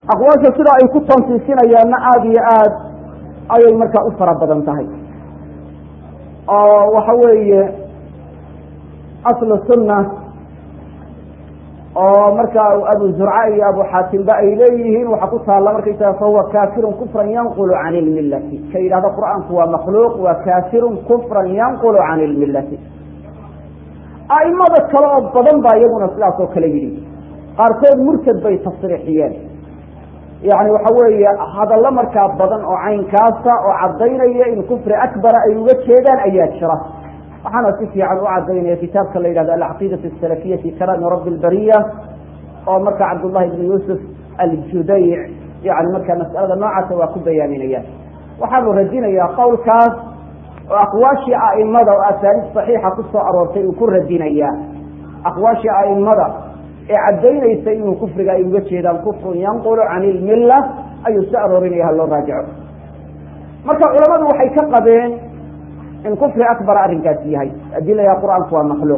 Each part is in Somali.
aqwaasha sida ay ku tansiisinayaanna aada iyo aad ayay markaa u fara badan tahay oo waxa weeye aslu sunna oo markaa abu zurca iyo abu xaatimba ay leeyihiin waxaa ku taalla markaysaga fahuwa kaafirun kufran yanqulu can ilmillati ka yidhahda qur-aanku waa makhluuq waa kaafirun kufran yanqulu can ilmillati a'imada kale oo badan baa iyaguna sidaas oo kale yidhi qaarkood murtad bay tasriixiyeen yani waxa weeye hadallo markaa badan oo caynkaasa oo caddaynaya in kufri akbara ay uga jeedaan ayaa jira waxaana si fiican u cadaynaya kitaabka la yidhahdo alcaqiidatu asalafiya fi kalaami rabbi albariya oo marka cabdullahi ibni yuusuf aljudayc yani marka mas'alada noocaasa waa ku bayaaminaya waxaanu radinayaa qowlkaas oo aqwaashii a'imada oo asaaniid saxiixa ku soo aroortay uu ku radinayaa aqwaashii a'imada ee caddaynaysa inuu kufriga ay uga jeedaan kufrun yanqulu can ilmilla ayuu soo aroorinaya haloo raajico marka culamadu waxay ka qabeen in kufri akbar arrinkaasi yahay adilaya qur-aanku waa makhluuq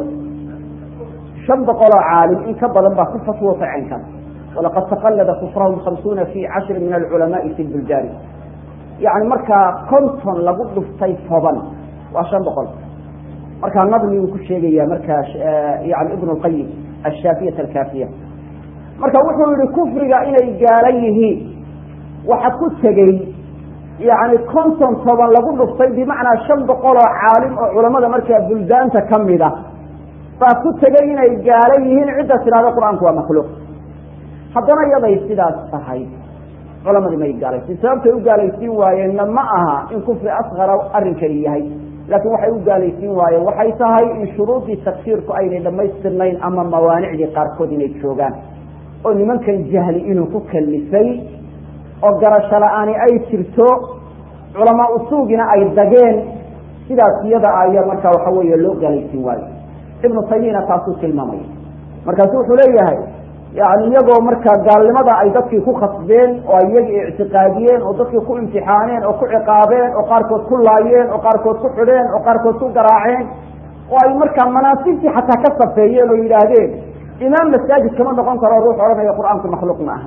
shan boqoloo caalim in ka badan baa ku fatwootay caynkaas walaqad taqallada kufrahum khamsuuna fi cashri min alculamaai fi lbuldaani yani markaa konton lagu dhuftay toban waa shan boqol markaa nadmi uu ku sheegaya markaa yani ibn lqayim ashaafiyat alkaafiya marka wuxuu yihi kufriga inay gaalan yihiin waxa ku tegey yani konton toban lagu dhuftay bimacnaa shan boqol oo caalim oo culamada markaa buldaanta kamid a baa ku tegay inay gaalan yihiin cidda tidhahda qur-aanku waa makhluuq haddana yaday sidaas tahay culamadii may gaalaysiin sababtay u gaalaysiin waayeenna ma aha in kufri asqara arrinkani yahay laakiin waxay u gaalaysiin waayeen waxay tahay in shuruudii takfiirku aynay dhammaystirnayn ama mawaanicdii qaarkood inay joogaan oo nimankan jahli inuu ku kalifay oo garasho la-aani ay jirto culamaa usuugina ay dageen sidaas iyada ayaa markaa waxa weeye loo gaalaysiin waayo ibnu taymiyana taasuu tilmaamaya markaasu wuxuu leeyahay yani iyagoo markaa gaalnimada ay dadkii ku khasbeen oo ay iyagii ictiqaadiyeen oo dadkii ku imtixaaneen oo ku ciqaabeen oo qaarkood ku laayeen oo qaarkood ku xidheen oo qaarkood ku garaaceen oo ay markaa manaasibtii xataa ka safeeyeen oo yidhaahdeen imaam masaajid kama noqon karo ruux odhanaya qur-aanku makhluuq ma aha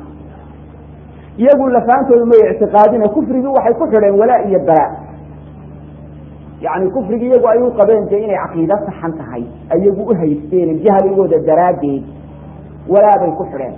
iyagu lafaantoodu may ictiqaadin kufrigii waxay ku xidheen walaa iyo bara yani kufrigii iyagu ay u qabeen dee inay caqiido saxan tahay ayagu u haysteen jahligooda daraaddeed walaabay ku xidheen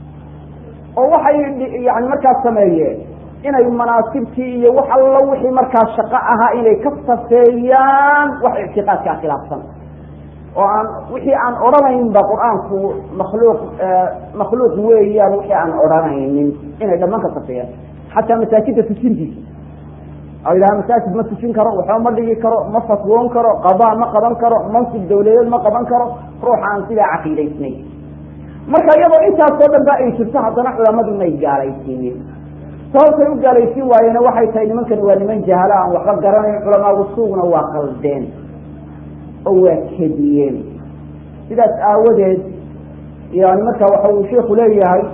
oo waxay yani markaas sameeyeen inay manaasibtii iyo wax allo wixii markaa shaqo ahaa inay ka safeeyaan wax ictiqaadkaa khilaafsan oo aan wixii aan odhanaynba qur-aanku makhluuq makhluuq weeyaan wixii aan odhanaynin inay dhammaan ka safeeyaan xataa masaajidda tujintiisa oo yidhaha masaajid ma tujin karo waxba ma dhigi karo ma fatwoon karo qadaa ma qaban karo mansib dawladeed ma qaban karo ruuxa aan sidaa caqiidaysnayn marka iyadoo intaasoo dhan ba ay jirto haddana culamadu may gaalaysiinin sababtay u gaalaysiin waayeena waxay tahay nimankani waa niman jahala aan waxba garanayn culamaa usuugna waa qaldeen oo waa kediyeen sidaas aawadeed yani marka waxa uu sheiku leeyahay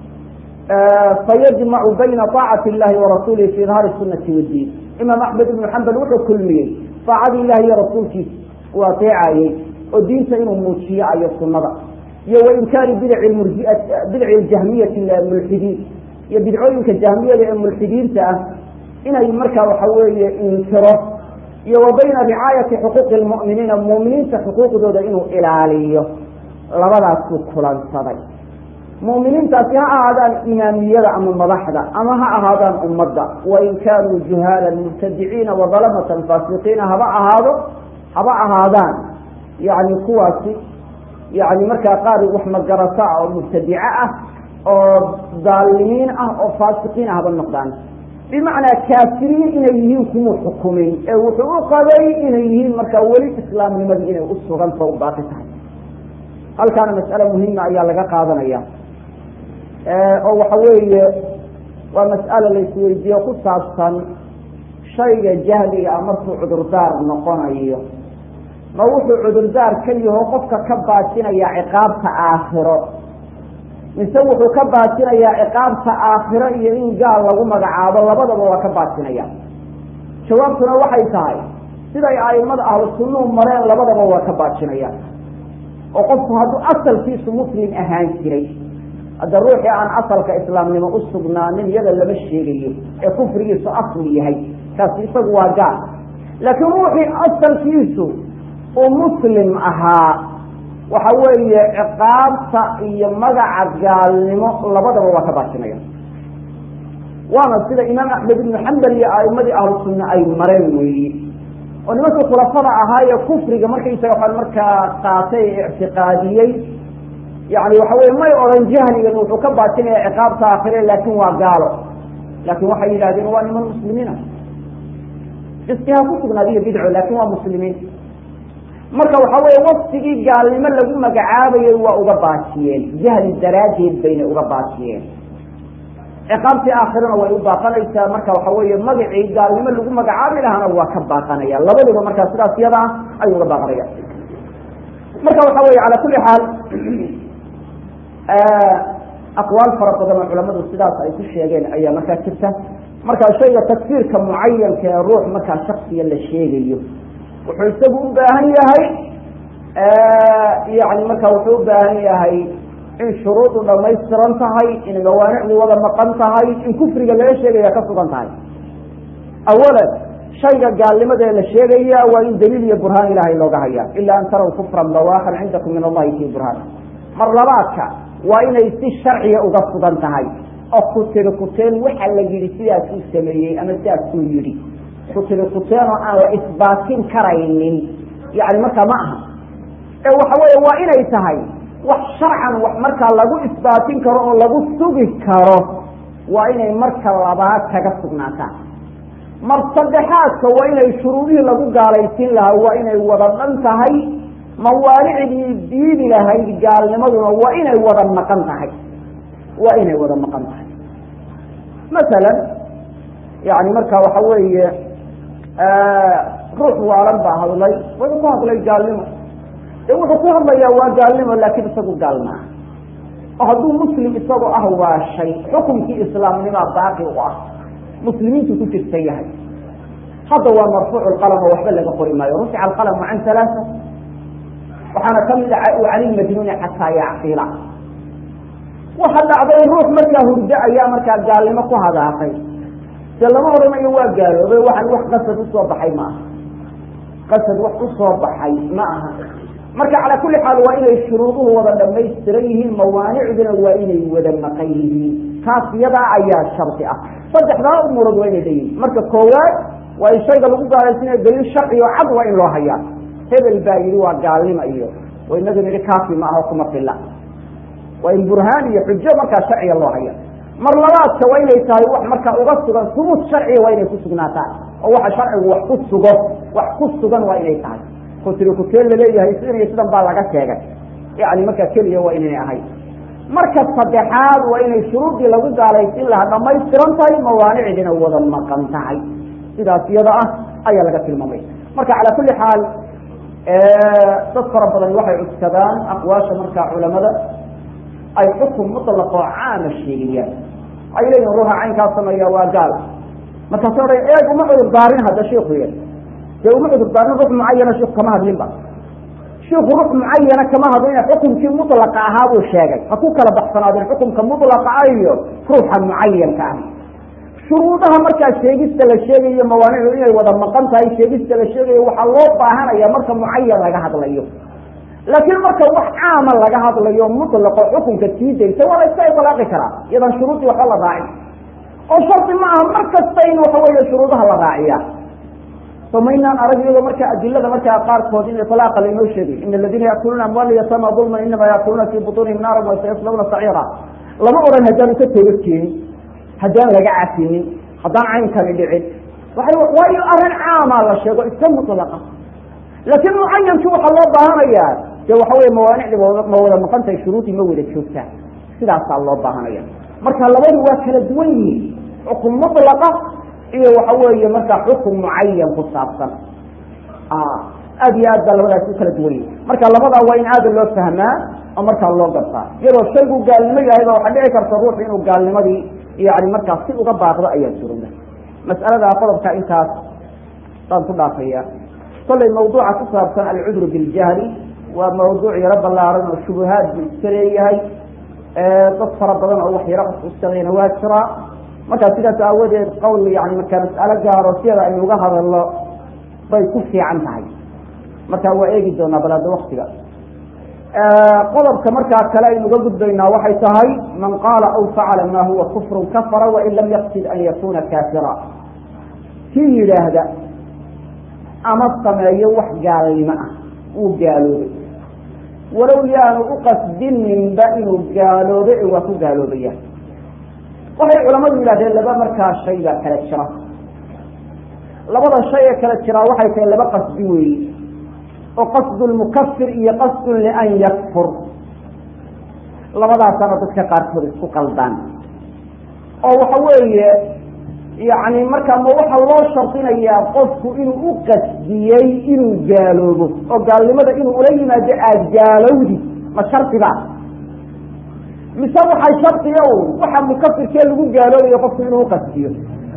fayajmacu bayna طaacati اllahi warasuulihi fi idhaari sunati wadiin imaam axmed ibnu xambal wuxuu kulmiyey aacadii ilahi iyo rasuulkiisa uu ateecayey oo diinta inuu muujiyo ayo sunada iyo wainkaari bidci jahmiyati mulxidiin iyo bidcooyinka jahmiyada ee mulxidiinta ah inay marka waxa weeye inkiro iyo wa bayna ricaayati xuquuqi lmu'miniina mu'miniinta xuquuqdooda inuu ilaaliyo labadaasuu kulansaday mu'miniintaasi ha ahaadaan imaamiyada ama madaxda ama ha ahaadaan ummadda wain kaanuu juhaalan mubtadiciina wadalamatan faasiqiina haba ahaado haba ahaadaan yani kuwaasi yani markaa qaar wax magarata ah oo mubtadico ah oo daalimiin ah oo faasiqiin ah haba noqdaan bimacnaa kaafiriin inay yihiin kumuu xukumin ee wuxuu u qabay inay yihiin markaa weli islaamnimadii inay u suganta u baaqi tahay halkaana mas'ale muhima ayaa laga qaadanaya oo waxa weeye waa mas'ale la isweydiiyo ku saabsan shayga jahliga ah markuu cudurdaar noqonayo ma wuxuu cudurdaar ka yaho qofka ka baajinaya ciqaabta aakhiro mise wuxuu ka baajinayaa ciqaabta aakhiro iyo in gaal lagu magacaabo labadaba waa ka baajinaya jawaabtuna waxay tahay siday aimada ahlu sunnuhu mareen labadaba waa ka baajinaya oo qofku hadduu asalkiisu muslim ahaan jiray hadda ruuxii aan asalka islaamnimo u sugnaanin iyada lama sheegayo ee kufrigiisu asli yahay kaasi isagu waa gaal laakiin ruuxii asalkiisu uu muslim ahaa waxa weeye ciqaabta iyo magaca gaalnimo labadaba waa ka baajinaya waana sida imaam axmed ibnu xambal iyo aimadii ahlu sunna ay mareen weeye oo nimankii khulafada ahaa ee kufriga markaysaga waxaan markaa qaatay ee ictiqaadiyey yani waxa weye may odhan jahligan wuxuu ka baajinaya ciqaabta aakhire laakin waa gaalo laakin waxay yidhahdeen waa niman muslimiina fiskiha ku sugnaadiyo bidco laakin waa muslimiin marka waxa weye waktigii gaalnimo lagu magacaabayay waa uga baajiyeen jahli daraaddeed bayna uga baajiyeen ciqaabtii aakhirana way u baaqanaysaa marka waxa weeye magacii gaalnimo lagu magacaabi lahaana waa ka baaqanaya labaduba markaa sidaas yada ah ayuu uga baaqanaya marka waxa weye cala kuli xaal aqwaal fara badan oo culamadu sidaas ay ku sheegeen ayaa markaa jirta marka shayga takfiirka mucayanka ee ruux markaa shaksiya la sheegayo wuxuu isagu u baahan yahay yani marka wuxuu u baahan yahay in shuruudu dhamaystiran tahay in mawaanicdu wada maqan tahay in kufriga laga sheegaya ka sugan tahay awalan shayga gaalnimada ee la sheegaya waa in daliil iyo burhaan ilahay looga haya ila an taraw kufran bawaakan cindakum min allahi fi burhaan mar labaadka waa inay si sharciga uga sugan tahay oo kutiri kuteen waxa la yihi sidaasuu sameeyey ama sidaasuu yihi kutiri kuteen oo aan la isbaatin karaynin yani markaa ma aha ee waxa weeye waa inay tahay wax sharcan wax markaa lagu isbaatin karo oo lagu sugi karo waa inay marka labaad kaga sugnaataan mar saddexaadka waa inay shuruudihii lagu gaalaysiin lahaa waa inay wada dhan tahay mawaanicdii diidi lahayd gaalnimaduna waa inay wada maqan tahay waa inay wada maqan tahay masalan yani marka waxa weeye ruux waalan baa hadlay wada ku hadlay gaalnimo de wuxuu ku hadlayaa waa gaalnimo laakin isagu gaal maaha oo hadduu muslim isagoo ah waa shay xukunkii islaamnimaa baaqi u ah muslimiintu ku jirta yahay hadda waa marfuuc lqalam oo waxba laga qori maayo rufica alqalamu can halaaa waxaana kamid ah can ilmajnuuni xataa yacqila waxa dhacday ruux markaa hurdo ayaa markaa gaalnimo ku hadaaqay de lama odhanayo waa gaaloobay waxaan wax qasad usoo baxay ma aha qasad wax usoo baxay ma aha marka calaa kuli xaal waa inay shuruuduhu wada dhamaystiran yihiin mawaanicduna waa inay wada maqan yihiin taas iyadaa ayaa shardi ah saddexdaa umuurood waa inay leeyihin marka koowaad waa in shayga lagu gaalaysiinayo daliil sharci oo cad waa in loo hayaa hebel baa yidhi waa gaalnimo iyo oo inagu nidhi kaafi ma aho kuma filla waa in burhaan iyo xujo markaa sharciga loo haya mar labaadka waa inay tahay wax markaa uga sugan subuut sharciga waa inay ku sugnaataan oo waxa sharcigu wax ku sugo wax ku sugan waa inay tahay kutiri kuteen laleeyahay sidan iyo sidan baa laga sheegay yani markaa keliya waa inay ahay marka saddexaad waa inay shuruudii lagu gaalaysiin lahaa dhamaystiran tahay mawaanicdina wada maqan tahay sidaas iyada ah ayaa laga tilmaamay marka calaa kuli xaal dad fara badan waxay cuskadaan aqwaasha markaa culamada ay xukun mutlaqoo caama sheegayaan waxay leeyihin ruuxa caynkaa sameeya waa gaal markaasa odhan eeg uma cudur daarin hadda shiiku y dee uma cudur daarin ruux mucayana shiku kama hadlinba shiiku ruux mucayana kama hadlina xukunkii mutlaqa ahaa buu sheegay ha ku kala baxsanaadeen xukunka mutlaqa ah iyo ruuxa mucayanka ah shuruudaha markaa sheegista la sheegayo mawaanicdu inay wada maqan tahay sheegista la sheegayo waxaa loo baahanaya marka mucayan laga hadlayo laakiin marka wax caama laga hadlayo mutlaqo xukunka sii daysa waa la iska ilaaqi karaa iyadaan shuruudii waxba la raacin oo shardi ma aha mar kasta in waxa weeye shuruudaha la raaciya samaynaan arag iyadoo marka adilada markaa qaarkood in iطlaaqa lainoo sheegay in aladiina yaakuluuna amwaala yatama dulman inama yaakuluuna fi butuunihim naaran wasayaslawna saciira lama odhan haddaanu ka toga keenin haddaan laga cafinin haddaan caynkani dhicin waayo arrin caamaa la sheego iska mutlaqa laakiin mucayankii waxaa loo baahanayaa dee waxa weye mawaanicdi ma wada maqan tahay shuruudii ma wada joogtaa sidaasaa loo baahanaya marka labadu waa kala duwan yihiin xukun mutlaqa iyo waxa weeye markaa xukun mucayan ku saabsan aad iyo aad baa labadaas u kala duwan yihin marka labadaa waa in aada loo fahmaa oo markaa loo gartaa iyadoo shaygu gaalnimo yahay ba waxaa dhici karta ruuxu inuu gaalnimadii yani markaa si uga baaqdo ayaa surowda mas'alada qodobka intaas baan ku dhaafaya kollay mawduuca ku saabsan alcudru biljahli waa mawduuc yaro ballaaran oo shubuhaad buu iska leeyahay dad fara badan oo wax yaro uskadayna waa jiraa markaa sidaas aawadeed qowl yani markaa mas'alo gaaro siyada aynu uga hadalno bay ku fiican tahay marka waa eegi doonaa bal hadda waktiga qodobka markaa kale aynu uga gudbaynaa waxay tahay man qaala aw facala ma huwa kufrun kafara wain lam yaqsid an yakuna kaafira kii yidhaahda ama sameeyo wax gaalnimo ah wuu gaaloobay walow yaanu uqasdininba inuu gaaloobay ee waa ku gaaloobaya waxay culamadu yidhahdeen laba markaa shay baa kala jira labada shay ee kala jiraa waxay tahay laba qasdi weeye oo qasdu lmukafir iyo qasdun lian yakfur labadaasana dadka qaarkood isku qaldaan oo waxa weeye yani markaa ma waxaa loo shardinayaa qofku inuu u qasdiyey inuu gaaloobo oo gaalnimada inuu ula yimaado aada gaalowdi ma shardiba mise waxaa shardiga un waxa mukafirkee lagu gaaloobayo qofku inuu uqasdiyo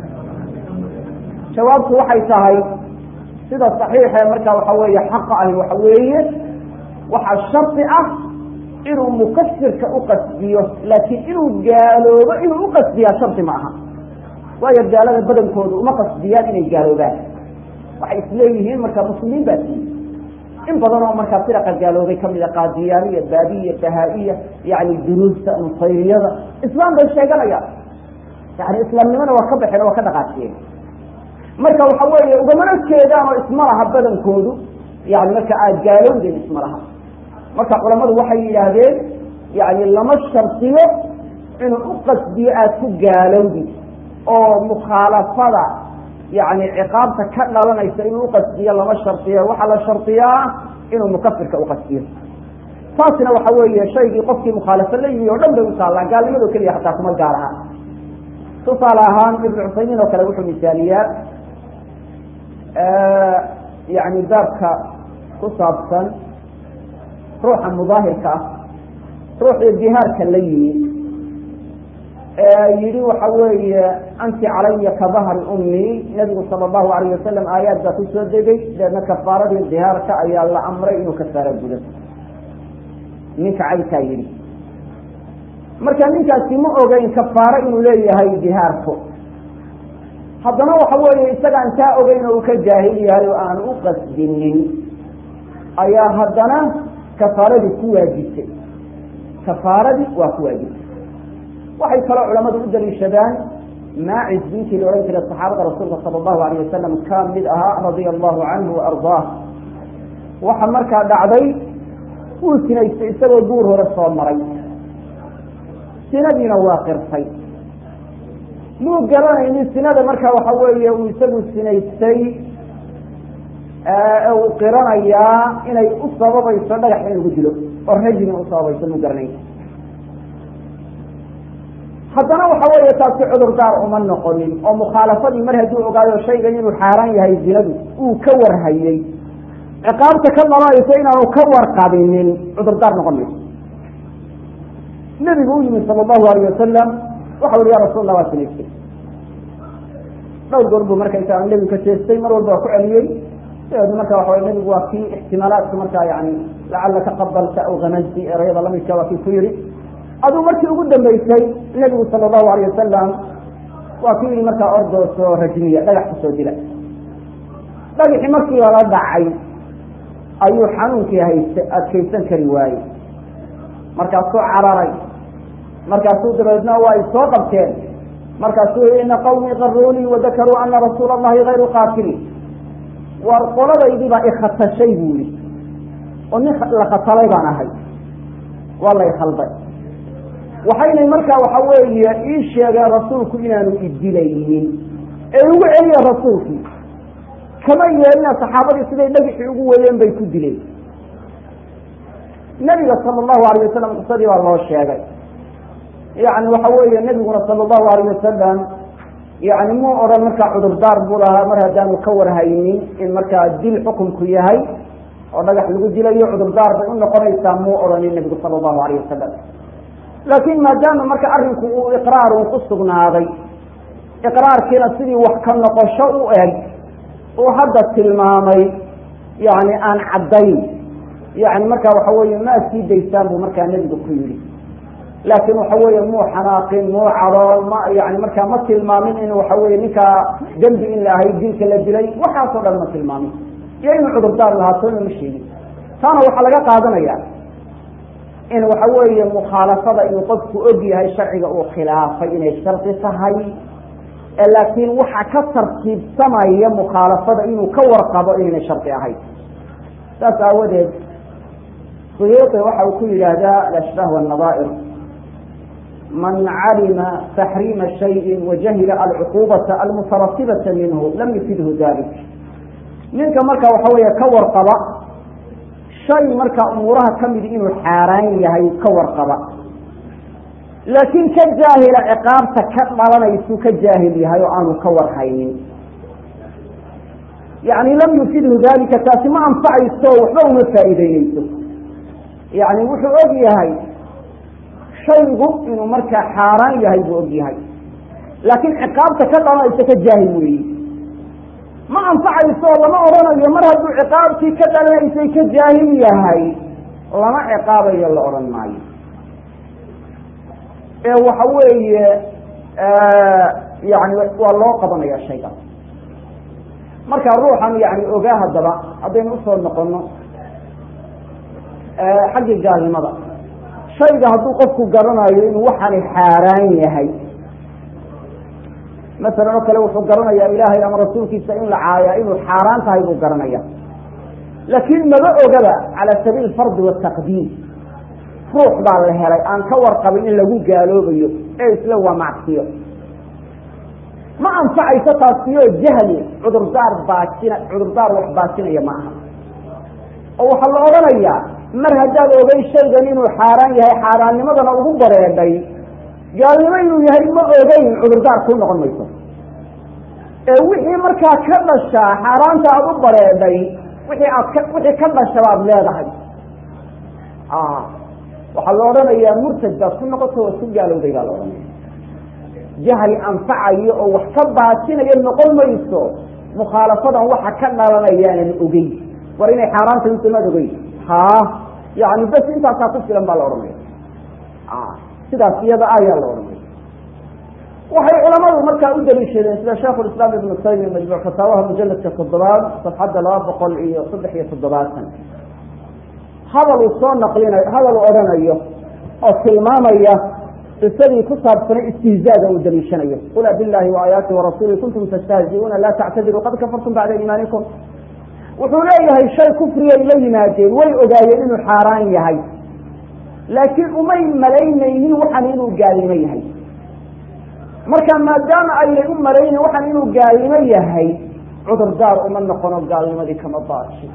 jawaabtu waxay tahay sida saxiixe markaa waxa weeye xaqa ahi waxa weeye waxaa shardi ah inuu mukafirka uqasdiyo laakiin inuu gaaloobo inuu uqasdiyaa shardi ma aha waayo gaalada badankoodu uma qasdiyaan inay gaaloobaan waxay isleeyihiin markaa muslimiin baa tii in badan oo markaa firaqa gaaloobay kamida qaadiyaaniya baabiya bahaa-iya yani duruusta nusayriyada islaam bay sheeganayaan yani islaamnimona waa ka baxeen o waa ka dhaqaajiyeen marka waxa weeye ugamana jeedaan oo isma laha badankoodu yani marka aad gaalowdeen isma laha marka culamadu waxay yidhaahdeen yani lama shardiyo inuu uqasdiyo aada ku gaalowdi oo mukhaalafada yani ciqaabta ka dhalanaysa inuu uqasdiyo lama shardiyo waxaa la shardiyaa inuu mukafirka uqasdiyo taasina waxa weeye shaygii qofkii mukhaalafo la yimi o dhan bay utaallaan gaalnimadoo keliya hataa kuma gaar aha tusaale ahaan ibnu cusaymiin oo kale wuxuu misaaliyaa yani baabka ku saabsan ruuxa mudaahirka ah ruuxii dihaarka la yimi yihi waxa weeye anti calaya ka dahri ummi nabigu sala allahu alayh wasalam aayaad baa kusoo degay deedna kafaaradii dihaarka ayaa la amray inuu kafaaro gudo ninka caynkaa yihi marka ninkaasi ma ogeyn kafaaro inuu leeyahay dihaarku haddana waxa weeye isaga aan taa ogeyn oo uu ka jaahil yahay oo aan u qasdinin ayaa haddana kafaaradii ku waajibtay kafaaradii waa ku waajibtay waxay kaloo culamadu u daliishadaan maacis ninkii la odhan jiray saxaabada rasuulka sala allahu alayh wasalam ka mid ahaa radia allahu canhu wa ardaah waxa markaa dhacday wuu sinaystay isagoo guur hore soo maray sinadiina waa qirtay muu garanaynin sinada marka waxa weeye uu isagu sinaystay uu qiranayaa inay u sababayso dhagax in lagu dilo oo rajmi u sababayso muu garanayn haddana waxa weeye taasi cudurdaar uma noqonin oo mukhaalafadii mar hadduu ogaayo shaygan inuu xaaraan yahay zinadu uu ka warhayey ciqaabta ka dhalanayso inaanu ka warqabinin cudurdaar noqon mayso nebigu u yimi sala allahu alayh wasalam waxa ui ya rasuul lah waa sinaystay dhowr goor buu markaysaa nebigu ka jeestay mar walba waa ku celiyey dabeedna marka waxa nebigu waa kii ixtimaalaadka markaa yani lacalaka qabalta aw hamazti erayada lamidka waa kii ku yihi aduu markii ugu dambeysay nebigu sala allahu alayh wasalam waa kii yihi markaa ordooso rajmiya dhagax kusoo dila dhagaxii markii lala dhacay ayuu xanuunkii hayst adkaysan kari waayey markaasuu cararay markaasuu dabeedna waa ay soo qabteen markaasuu yihi ina qawmii qaruunii wadakaruu ana rasuula allahi hayru qaatili war qoladaydii baa ikhatashay buu yihi oo nin la khatalay baan ahay waa lay khalday waxaynay markaa waxa weeye ii sheegeen rasuulku inaanu idilaynin ee ugu celiya rasuulkii kama yeelina saxaabadii siday dhagixii ugu wadeen bay ku dileen nebiga sala allahu alayh wasalam qisadii baa loo sheegay yani waxa weeye nebiguna sala allahu alayh wasalam yani muu odhan markaa cudurdaar buu lahaa mar haddaanu ka warhaynin in markaa dil xukunku yahay oo dhagax lagu dilayo cudurdaar bay u noqonaysaa muu odhanin nebigu sala allahu alayh wasalam laakiin maadaama marka arrinku uu iqraarun ku sugnaaday iqraarkiina sidii wax ka noqosho u eg uu hadda tilmaamay yani aan caddayn yani marka waxa weeye maa sii daysaan buu markaa nebigu ku yidhi laakiin waxa weeye muu xanaaqin muu cadool ma yani markaa ma tilmaamin in waxa weye ninkaa dembi in la ahay dilka la dilay waxaasoo dhan ma tilmaamin iyo inuu cudurdaar lahaatona ma sheegin taana waxaa laga qaadanaya in waxa weeye mukhaalafada inuu qofku og yahay sharciga uu khilaafay inay shardi tahay laakiin waxa ka tartiibsamaya mukhaalafada inuu ka warqabo inaynay shardi ahayn saas aawadeed suyuuqi waxa uu ku yidhaahdaa alashbaah wannadaa'ir man calima taxriima shayin wajahila alcuquubata almutaratibata minhu lam yufidhu dalik ninka marka waxa weeye ka warqaba shay marka umuuraha kamidi inuu xaaraan yahay ka warqaba laakiin ka jaahila ciqaabta ka dhalanaysuu ka jaahil yahay oo aanu ka warhaynin yani lam yufidhu dalika taasi ma anfacayso waxba uma faa'iideyneyso yani wuxuu og yahay shaygu inuu markaa xaaraan yahay buu og yahay laakiin ciqaabta ka dhalanaysa ka jaahil weeyi ma anfacayso lama odhanayo mar hadduu ciqaabtii ka dhalanaysay ka jaahil yahay lama ciqaabayo la odhan maayo ee waxa weeye yani waa loo qabanaya shayga marka ruuxan yani ogaa haddaba haddaynu usoo noqono xaggii gaalnimada shayga hadduu qofku garanayo inuu waxani xaaraan yahay masalan oo kale wuxuu garanayaa ilaahay ama rasuulkiisa in la caayaa inuu xaaraan tahay buu garanaya laakiin maba ogaba cala sabiil fardi wataqdiim ruux baa la helay aan ka warqabin in lagu gaaloobayo ee isla waa macsiyo ma anfacayso taasiyo jahli cudurdaar baajina cudurdaar wax baajinaya ma aha oo waxaa la odhanayaa mar haddaad ogay shaygan inuu xaaraan yahay xaaraannimadana ugu bareedhay gaalnimo inuu yahay ma ogeyn cudurdaar kuu noqon mayso ee wixii markaa ka dhashaa xaaraanta aada u bareedhay wixii aad ka wixii ka dhasha baad leedahay waxaa la odhanayaa murtad baad ku noqoto waad ku gaalowday baa la odhanaya jahli anfacayo oo wax ka baasinayo noqon mayso mukhaalafadan waxa ka dhalanayaanan ogeyn war inay xaaraan tahay usamaad ogeyn ha yani bes intaasaa ku filan baa la odhanaya sidaas iyada ayaa la odhanaya waxay culamadu markaa u daliishadeen sida sheikhulislaam ibnu taymiya majmuuc fataawaha mujaladka toddobaad safxadda laba boqol iyo saddex iyo toddobaatan hadal uu soo naqlinayo hadal uu odhanayo oo tilmaamaya qisadii ku saabsanay istihzaaga uu daliishanayo qul abillahi waaayaati warasuuli kuntum tastahziuuna laa tactadiruu qad kafartum bacda iimaanikum wuxuu leeyahay shay kufriyay la yimaadeen way ogaayeen inuu xaaraan yahay laakiin umay malaynaynin waxan inuu gaalnimo yahay marka maadaama aynay u malaynin waxan inuu gaalnimo yahay cudurdaar uma noqono gaalnimadii kama baashi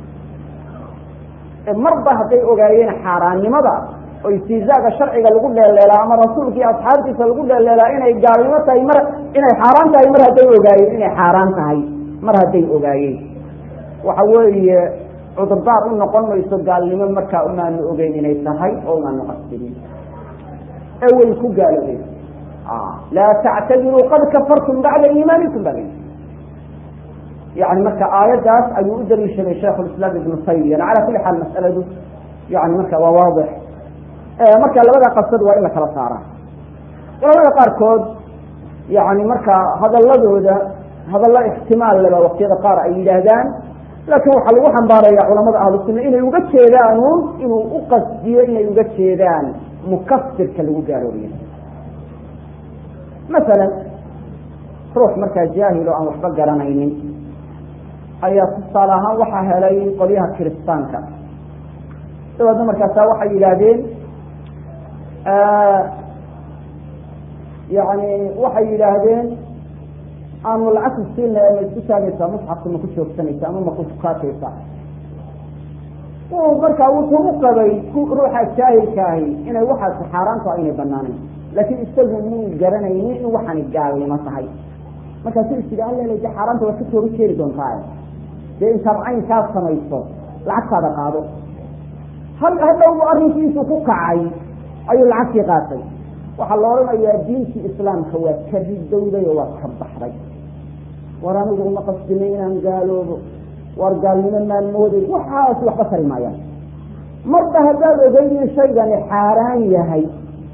marba hadday ogaayeen xaaraannimada oo istihzaaga sharciga lagu dheeleelaa ama rasuulkii asxaabtiisa lagu dheeleelaa inay gaalnimo tahay mar inay xaaraan tahay mar hadday ogaayeen inay xaaraan tahay mar hadday ogaayeen waxa weeye cudurdaar u noqon mayso gaalnimo markaa umaanu ogeyn inay tahay oo umaanu qasbinin ee way ku gaaloobeen laa tactadiruu qad kafartum bacda iimaanikum baa layihi yani marka aayaddaas ayuu u daliishaday shaikh lislaam ibnu taymiyana cala kuli xaal mas'aladu yani marka waa waadix marka labada qasad waa in la kala saaraa culamada qaarkood yani marka hadaladooda hadallo ixtimaal leba waktiyada qaar ay yidhaahdaan laakiin waxaa lagu xambaaraya culamada ahlu sunna inay uga jeedaanuun inuu u qasdiyo inay uga jeedaan mukasirka lagu gaaloobiyo masalan ruux markaa jaahil oo aan waxba garanaynin ayaa tusaale ahaan waxaa helay qolyaha kiristaanka dabeedna markaasa waxay yidhaahdeen yani waxay yidhaahdeen aanu lacagta siinay ma isku taagaysaa musxafka ma ku joogsanaysa ama ma ku fukaataysa markaa wuxuu u qabay ruuxa jaahilka ahi inay waxaasi xaaraanto aynay banaanayn laakiin isagu muu garanaynin in waxani gaalnimo tahay markaasu is yidhi allele de xaaraanta waad ka tooga jeeri doontaa dee intaad caynkaas samayso lacagtaada qaado hal hadhowbu arrinkiisu ku kacay ayuu lacagtii qaatay waxaa la odhanayaa diintii islaamka waad ka ridowday oo waad ka baxday war anigu uma qasdinay inaan gaaloobo war gaalnimo maan mooday waxaas waxba tari maayaan marba haddaad ogeyn in shaygani xaaraan yahay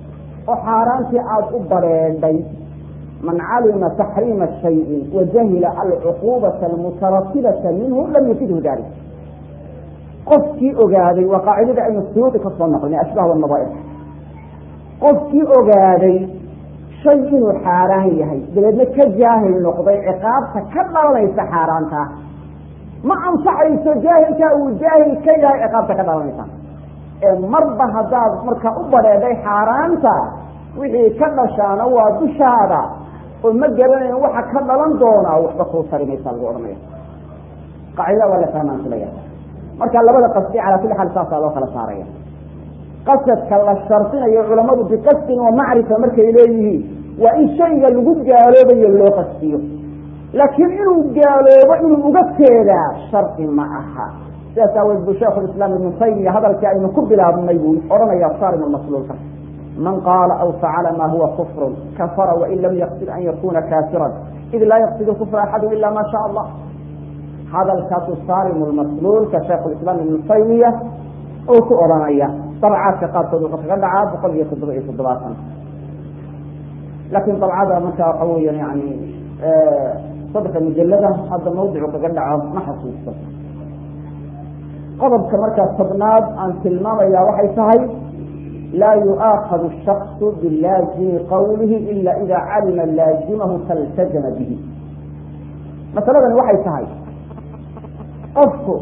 oo xaaraantii aada u bareedhay man calima taxriima shayin wajahila alcuquubata almutaratibata minhu lam yufidhu dalik qofkii ogaaday waa qaacidada aynu suudi ka soo noqlinay ashbaah wanadaair qofkii ogaaday shay inuu xaaraan yahay dabeedna ka jaahil noqday ciqaabta ka dhalanaysa xaaraanta ma ansaxayso jaahilkaa uu jaahil ka yahay ciqaabta ka dhalanaysa ee marba haddaad marka u badheedhay xaaraanta wixii ka dhashaana waa dushaada oo ma garanayn waxa ka dhalan doonaa waxba kuu tari maysaa lagu odhanaya qaacidada waa la fahmaan filaya marka labada qasdi calaa kulli xaal saasaa loo kala saaraya qasadka la shardinayo culamadu biqasdin wa macrifa markay leeyihiin waa in shayga lagu gaaloobayo loo qastiyo laakiin inuu gaaloobo inuu uga jeedaa shardi ma aha sidaas aaweed buu sheikhu lislaam ibnu taymiya hadalkii aynu ku bilaabnay buu odhanaya saarim masluulka man qaala aw facala ma huwa kufrun kafara wain lam yaqsid an yakuna kaafiran id laa yaqsidu kufra axadu ila ma sha allah hadalkaasu saarim lmasluulka shaikhulislaam ibnu taymiya uu ku odhanaya dabcaadka qaarkood wuxuu kaga dhacaa boqol iyo toddoba iyo toddobaatan laakiin dabcada marka waxa weya yani saddexda mujalada hadda mawdicu kaga dhaco ma xasuusto qodobka markaa tobnaad aan tilmaamaya waxay tahay laa yu'aakadu shaksu bilaazimi qawlihi ila ida calima laazimahu faltajama bihi masaladani waxay tahay qofku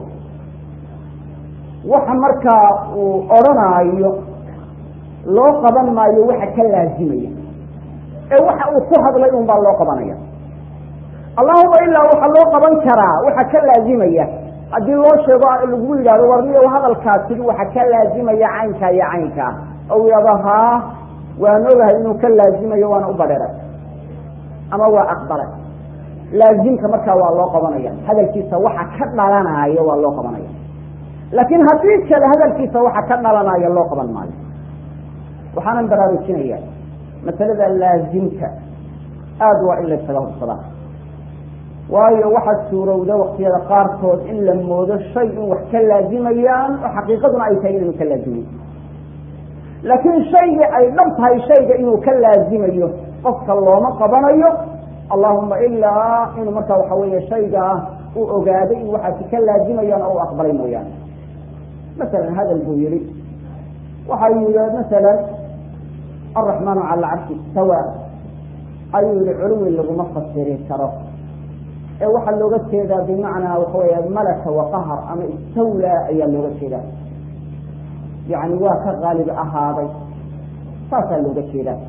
waxa markaa uu odhanaayo loo qaban maayo waxa ka laazimaya ee waxa uu ku hadlay un baa loo qabanaya allahuma ilaa waxaa loo qaban karaa waxa ka laazimaya haddii loo sheego lagu yidhahdo warniyo hadalkaas tigi waxa ka laazimaya caynkaa iyo caynkaa ou yidhahdo haa waan ogahay inuu ka laazimayo waana u badheray ama waa aqbalay laazimka markaa waa loo qabanaya hadalkiisa waxa ka dhalanaayo waa loo qabanaya laakiin haddii kale hadalkiisa waxa ka dhalanaayo loo qaban maayo waxaanan baraarujinaya masalada laazimka aada waa in laysaga hubsadaa waayo waxaad suurowda waktiyada qaarkood in la moodo shay in wax ka laazimayaan oo xaqiiqaduna ay tahay inanu ka laazimayn laakiin shaygii ay dhab tahay shayga inuu ka laazimayo qofka looma qabanayo allahuma ilaa inuu markaa waxa weeye shaygaa uu ogaaday in waxaasi ka laazimayaan oo u aqbalay mooyaane masalan hadal buu yihi waxa yihi masalan araxmaanu cala alcarshi istawa ayuu yihi culuwi laguma fasiri karo ee waxaa looga jeedaa bimacnaa waxa weya malaka waqahar ama istawlaa ayaa looga jeedaa yani waa ka qaalib ahaaday saasaa looga jeedaa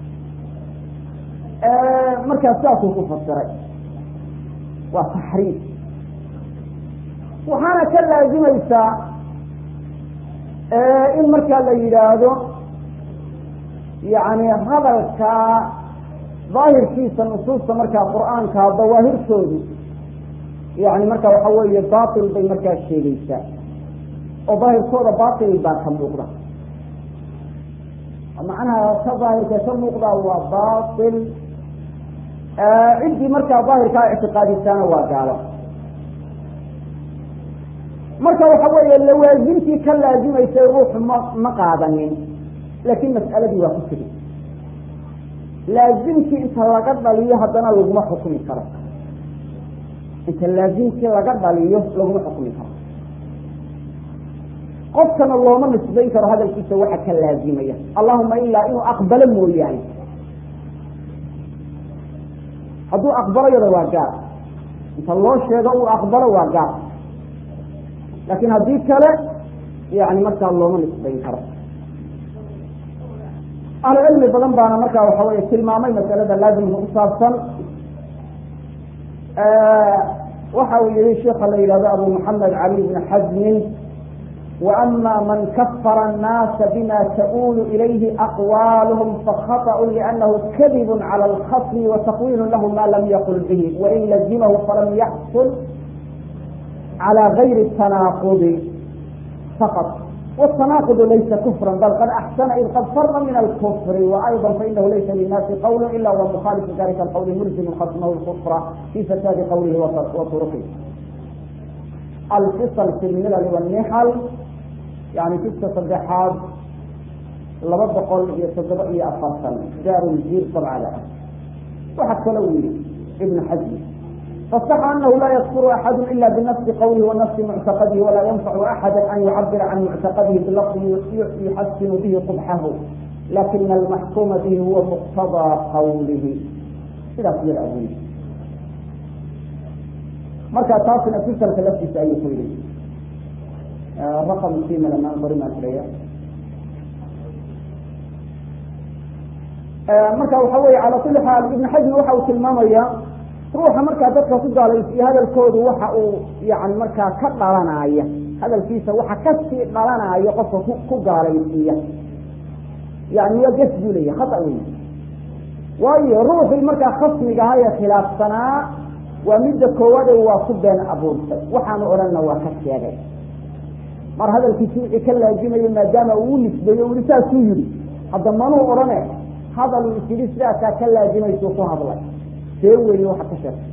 markaa saasuu ku fasiray waa taxriif waxaana ka laazimaysaa in markaa la yidhaahdo yani hadalka daahirkiisa nusuusta markaa qur-aanka dawaahirtoodu yani marka waxa weeye batil bay markaa sheegeysaa oo daahirkooda batil baa ka muuqda macnaha ka daahirka ka muuqda waa batil ciddii markaa daahirkaa ictiqaadisaana waa gaalo marka waxa weeye lawaazimtii ka laazimaysay ruuxu ma ma qaadanin laakiin mas'aladii waa ku tegi laazimkii inta laga dhaliyo haddana laguma xukumi karo inta laazimkii laga dhaliyo laguma xukumi karo qofkana looma nisbayn karo hadalkiisa waxa ka laazimaya allahuma ilaa inuu aqbalo mooyaane hadduu aqbalayada waa gaar inta loo sheego uu aqbalo waa gaar laakiin haddii kale yani markaa looma nisbayn karo ahlu cilmi badan baana markaa waxa wey tilmaamay masalada laazimka ku saabsan waxa uu yihi sheika la yihahdo abu maxamed cali bn xazmin وأma man kfr الناasa bma تؤul إlayhi أqwaalhm fakhaطأu لأnnahu kadib عlى الkhصm وتqwil lah ma lam yqل bih وin lazimh falam yaxsul عlى غayri التanaaqض faqط والتناقض laysa كفرا bل qad أxsن id qad fra min الكفr وأيضا faإnahu laysa للناasi qwl إla huwa mخاalف dalika الqwl mlزm khصmh الكفr في فsاadi qwlh وطرqh alfisl fi lmilal والnixal yani fiska saddexaad laba boqol iyo toddoba iyo afartan daaruljiir dabcada ah waxaa kalo yiri ibnu xasmi fasaxa anahu laa yakfuru axadu ila binafsi qawlihi wa nafsi muctaqadihi walaa yanfacu axada an yucabira can muctaqadihi bilafdi yuxasinu bihi qubxahu lakina almaxkuuma bihi huwa muqtadaa qawlihi sidaas yar abuyi marka taasina fisalka laftiisa ayuu ku yidhi raqam simalamaan qorimaan filaya marka waxa weeye cala kuli xaal ibn xajmi waxa uu tilmaamaya ruuxa markaa dadka ku gaalaysiiya hadalkoodu waxa uu yani markaa ka dhalanaya hadalkiisa waxa kasii dhalanaya qofka ku gaalaysiiya yani waa ges buu leeya khata wey waayo ruuxii markaa khasmigaha ee khilaafsanaa waa midda koowaade waa ku been abuurtay waxaanu odhanna waa ka sheegay mar hadalkiisi wixii ka laazimayo maadaama uu nisbeeyo uli saasuu yihi hadda manuu odhane hadal isiri sidaasaa ka laazimaysu ku hadlay see weeye waxa ka sheegtay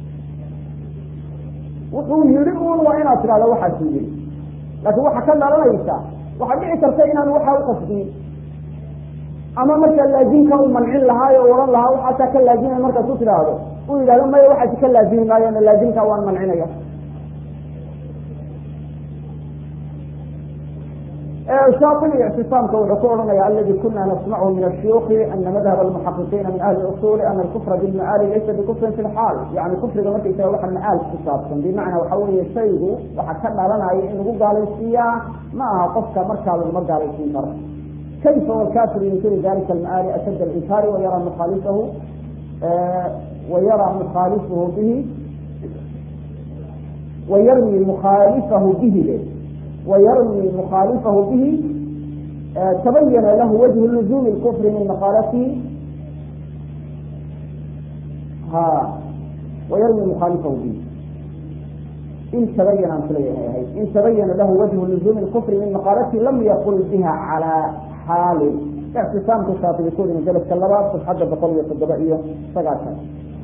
wuxuu yihi un waa inaad tidhahdo waxaasuu yihi laakiin waxaa ka dhalanaysa waxaa dhici karta inaan waxaa uqasdiyin ama markaa laazimka u mancin lahaayo o odhan lahaa waxaasaa ka laazimay markaas u tidhaahdo u yidhahdo maya waxaasi ka laazimi maayo laazimka waan mancinaya shaaibi ictisaamka wuxuu ku odhanaya aladi kuna nasmachu min ashuyuki ana madhab almuxaqiqiina min ahli usuli ana alkufra bilmacaali laysa bikufrin fi lxaal yani kufriga markaysaga waxa macaal ku saabsan bimacnaa waxa weeye shaygu waxa ka dhalanaya in lagu gaalaysiiyaa ma aha qofka markaa laguma gaalaysiin karo kayfa walkafir yunkiri dalika almacaali ashad alinkaari wayara mukhalifahu wayara mukhalifahu bihi wayarmi mukhalifahu bihi ويرمي مخالفه به تبين له وجه لزوم الكفر من مقالته ها ويرمي مخالفه به إن تبين إن تبين له وجه لزوم الكفر من مقالته لم يقل بها على حال اعتصام كشاطئ يكون من جلس كاللبات تتحدث بقوية الضبائية فقالتها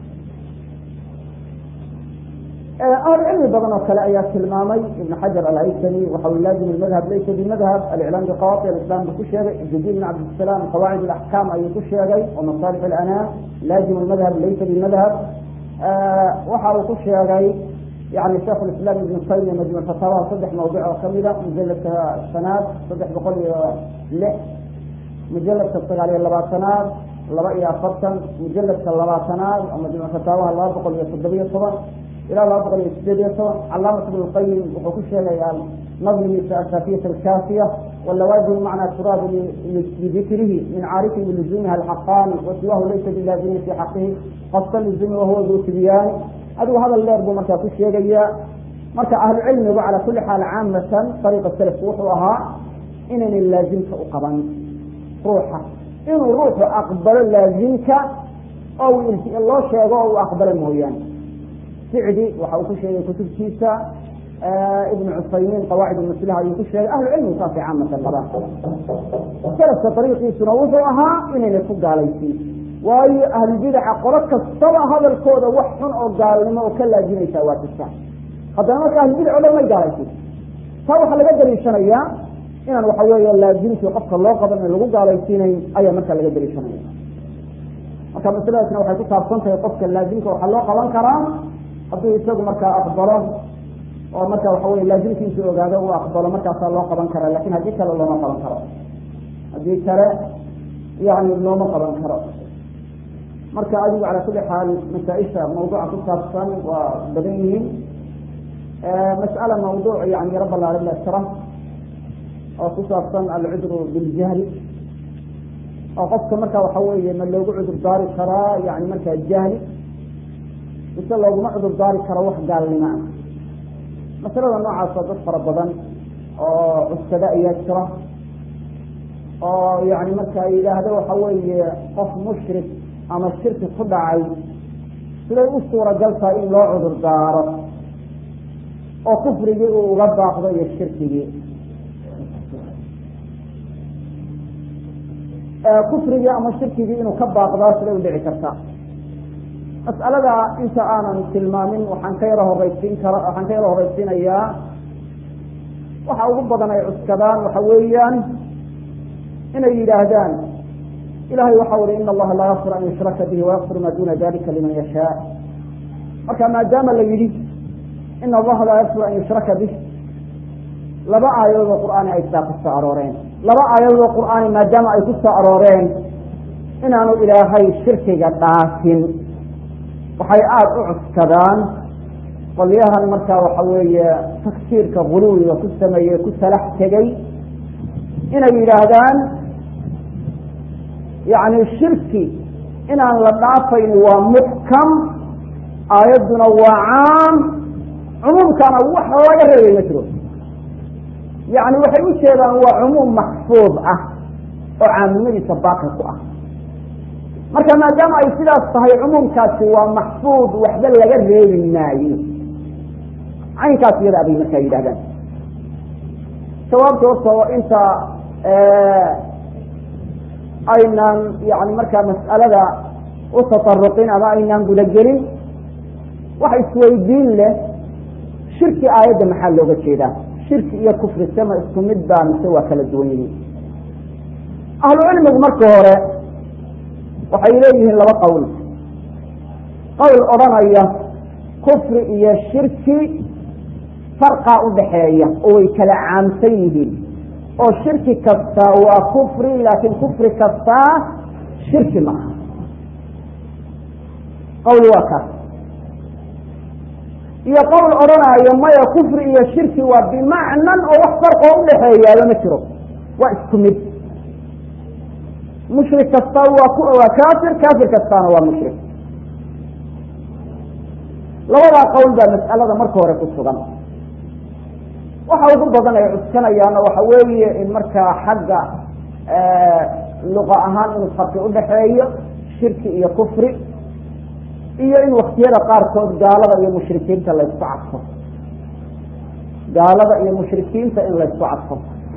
ahlu cilmi badan oo kale ayaa tilmaamay ibn xajar alhaysani waxa uu laazim madhab laysa bimadhab aliclaam biqawaati alislam buu ku sheegay jadid bin cabdisalaam qawaacid alaxkaam ayuu ku sheegay oo masaalix alanaam laazim madhab laysa bimadhab waxa uu ku sheegay yani sheikh lislaam ibn taymiya majmuc fataawaha saddex mawdic oo kamida mujaladka shanaad saddex boqol iyo lix mujaladka sagaal iyo labaatanaad laba iyo afartan mujaladka labaatanaad oo majmuc fataawaha laba boqol iyo toddobiyo toban ilaa laba boqol iyo sideed iyo toban calaamat ibn lqayim wuxuu ku sheegayaa nadmigiisa asafiyat alkaafiya walawaazim macnaa turaab lidikrihi min caarifin biluzumiha alxaqaani wasiwahu laysa bilaazimin fi xaqihi qasta luzumi wahuwa du tibyaani adigu hadal dheer buu markaa ku sheegayaa marka ahlu cilmigu cala kuli xaal caamatan ariiqa salafku wuxuu ahaa inaynan laazimka u qaban ruuxa inuu ruuxu aqbalo laazimka oo loo sheego oo uu aqbalo mooyaane sicdi waxa uu ku sheegay kutubtiisa ibn cusaymiin qawaacid maslaha ayuu ku sheegay ahlu cilmigu saasay caamatan qabaan salafka ariiqiisuna wuxuu ahaa inayna ku gaalaysiin waayo ahlubidaca qolo kastaba hadalkooda wax xun oo gaalnimo oo ka laazimaysaa waa jirtaa haddana marka ahlubidac o dhan may gaalaysiin taa waxaa laga daliishanayaa inaan waxa weeye laazimkii qofka loo qaban in lagu gaalaysiinayn ayaa markaa laga daliishanaya marka masaladaasna waxay ku saabsan tahay qofka laazimka waxaa loo qaban karaa hadduu isagu markaa aqbalo oo marka waxa wey laazimkiisu ogaado uu aqbalo markaasaa loo qaban karaa lakin haddii kale looma qaban karo haddii kale yani looma qaban karo marka adigu cala kuli xaal masaa-isha mawduuca ku saabsan waa badan yihiin mas'ala mawduuc yani yaro ballaaran la jira oo ku saabsan alcudru biljahli oo qofka marka waxa weeye ma loogu cudur daari karaa yani markaa jahli mise looguma cudur daari karo wax gaalnimo ah masalada noocaasoo dad fara badan oo cuskada ayaa jira oo yani marka yidhaahdo waxa weeye qof mushrik ama shirki ku dhacay siday u suuragal tahay in loo cudur daaro oo kufrigii uu uga baaqdo iyo shirkigii kufrigii ama shirkigii inuu ka baaqdaa siday u dhici karta mas'alada inta aanan tilmaamin waxaan ka yaro horeysiin kara waxaan ka yaro horeysiinayaa waxa ugu badan ay cuskadaan waxa weeyaan inay yidhaahdaan ilahay waxau ihi ina allaha laa yakfir an yushraka bihi wayakfir ma duna dalika liman yashaa marka maadaama la yidhi ina allaha laa yakfir an yushraka bih laba aayadood oo qur'aani ay sidaa ku soo arooreen laba aayadood oo qur'aani maadaama ay ku soo arooreen inaanu ilaahay shirkiga dhaafin waxay aada u cuskadaan qolyahan markaa waxa weeye tagsiirka guluwiga ku sameeyey ku salax tegey inay yidhaahdaan yacni shirki inaan la dhaafayn waa muxkam aayadduna waa caam cumuumkana wax laga reebay ma jiro yacni waxay u jeedaan waa cumuum maxfuud ah oo caamnimadiisa baaqi ku ah marka maadaama ay sidaas tahay cumuumkaasi waa maxfuud waxba laga reebi maayo caynkaas iyada abay markaa yidhahdaan jawaabta horta inta aynaan yani markaa mas'alada u tataruqin ama aynaan gudagelin waxa isweydiin leh shirki aayadda maxaa looga jeedaa shirki iyo kufri sama isku mid baa mise waa kala duwan yihiin ahlu cilmigu marka hore waxay leeyihiin laba qowl qowl odhanaya kufri iyo shirki farqaa udhaxeeya oo way kala caamsan yihiin oo shirki kastaa waa kufri laakiin kufri kastaa shirki ma aha qowl waa kaas iyo qowl odhanaayo maya kufri iyo shirki waa bimacnan oo wax farqoo udhaxeeyaaba ma jiro waa isku mid mushrik kasta waa ku waa kaafir kaafir kastaana waa mushrik labadaa qowl baa mas'alada marka hore ku sugan waxa ugu badan ay cuskanayaana waxa weeye in markaa xagga luqa ahaan inuu farqi udhaxeeyo shirki iyo kufri iyo in waktiyada qaarkood gaalada iyo mushrikiinta laysku cadfo gaalada iyo mushrikiinta in laysku cadfo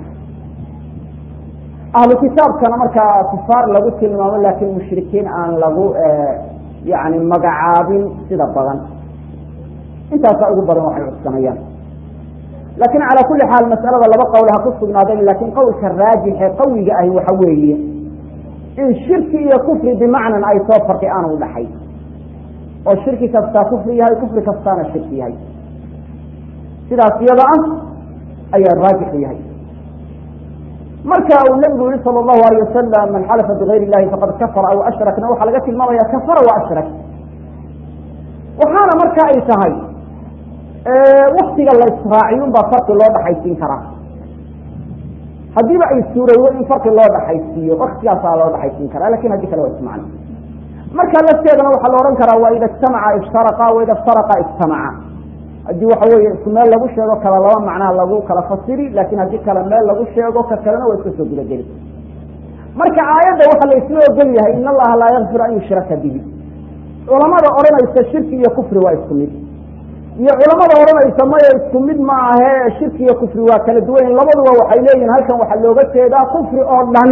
ahlu kitaabkana markaa kufaar lagu tilmaamo laakiin mushrikiin aan lagu yani magacaabin sida badan intaasa ugu badan waxay cuskanayaan laakiin calaa kuli xaal mas'alada laba qowl ha ku sugnaadeen laakiin qowlka raajixe qawiga ahi waxa weeye in shirki iyo kufri bimacnan ay soo farqi aanu udhaxay oo shirki kastaa kufri yahay kufri kastaana shirki yahay sidaas iyada ah ayaa raajixu yahay marka uu nabigu yihi sala allahu alayh wasalam man xalafa bigayr illahi faqad kafara aw ashrakna waxaa laga tilmaamaya kafara wa ashrak waxaana marka ay tahay waktiga la israaciyun baa farqi loo dhaxaysiin karaa haddiiba ay suurowdo in farqi loo dhaxaysiiyo waktigaasaa loo dhaxaysiin karaa lakin haddii kale waa ismacno marka lafteedana waxaa la odhan karaa waa ida ijtamaca iftaraqa wa ida iftaraqa ijtamaca haddii waxa weeye isku meel lagu sheego kala laba macnaa lagu kala fasiri laakin haddii kale meel lagu sheego ka kalena waa iska soo gudageli marka aayadda waxaa la isla ogol yahay in allaha laa yakfir an yushraka bihi culamada odhanaysa shirki iyo kufri waa isku mid iyo culamada odhanaysa maya isku mid ma ahe shirki iyo kufri waa kala duwanyin labaduba waxay leeyihin halkan waxaa looga jeedaa kufri oo dhan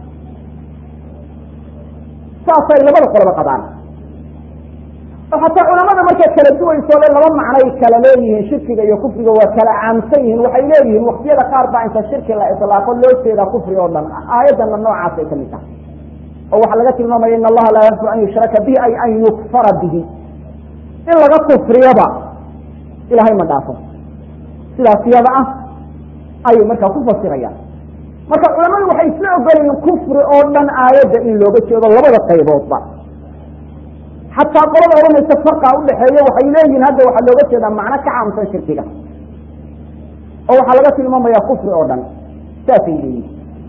saasay labada qoloba qabaan oo xataa culamada markay kala duwayso le laba macnay kala leeyihiin shirkiga iyo kufriga waa kala caamsan yihiin waxay leeyihiin waktiyada qaar baa inta shirki la ilaaqo loo jeedaa kufri oo dhan aayadana noocaasay ka mid tahay oo waxaa laga tilmaamaya in allaha laa yakfir an yushraka bihi ay an yukfara bihi in laga kufriyaba ilahay ma dhaafo sidaas iyada ah ayay markaa ku fasirayaan marka culamadu waxay isla ogolayiin kufri oo dhan aayadda in looga jeedo labada qayboodba xataa qolada odhanaysa farqa udhaxeeya waxay leeyihin hadda waxaa looga jeedaa macno ka caamsan shirkiga oo waxaa laga tilmaamaya kufri oo dhan saasay leeyihin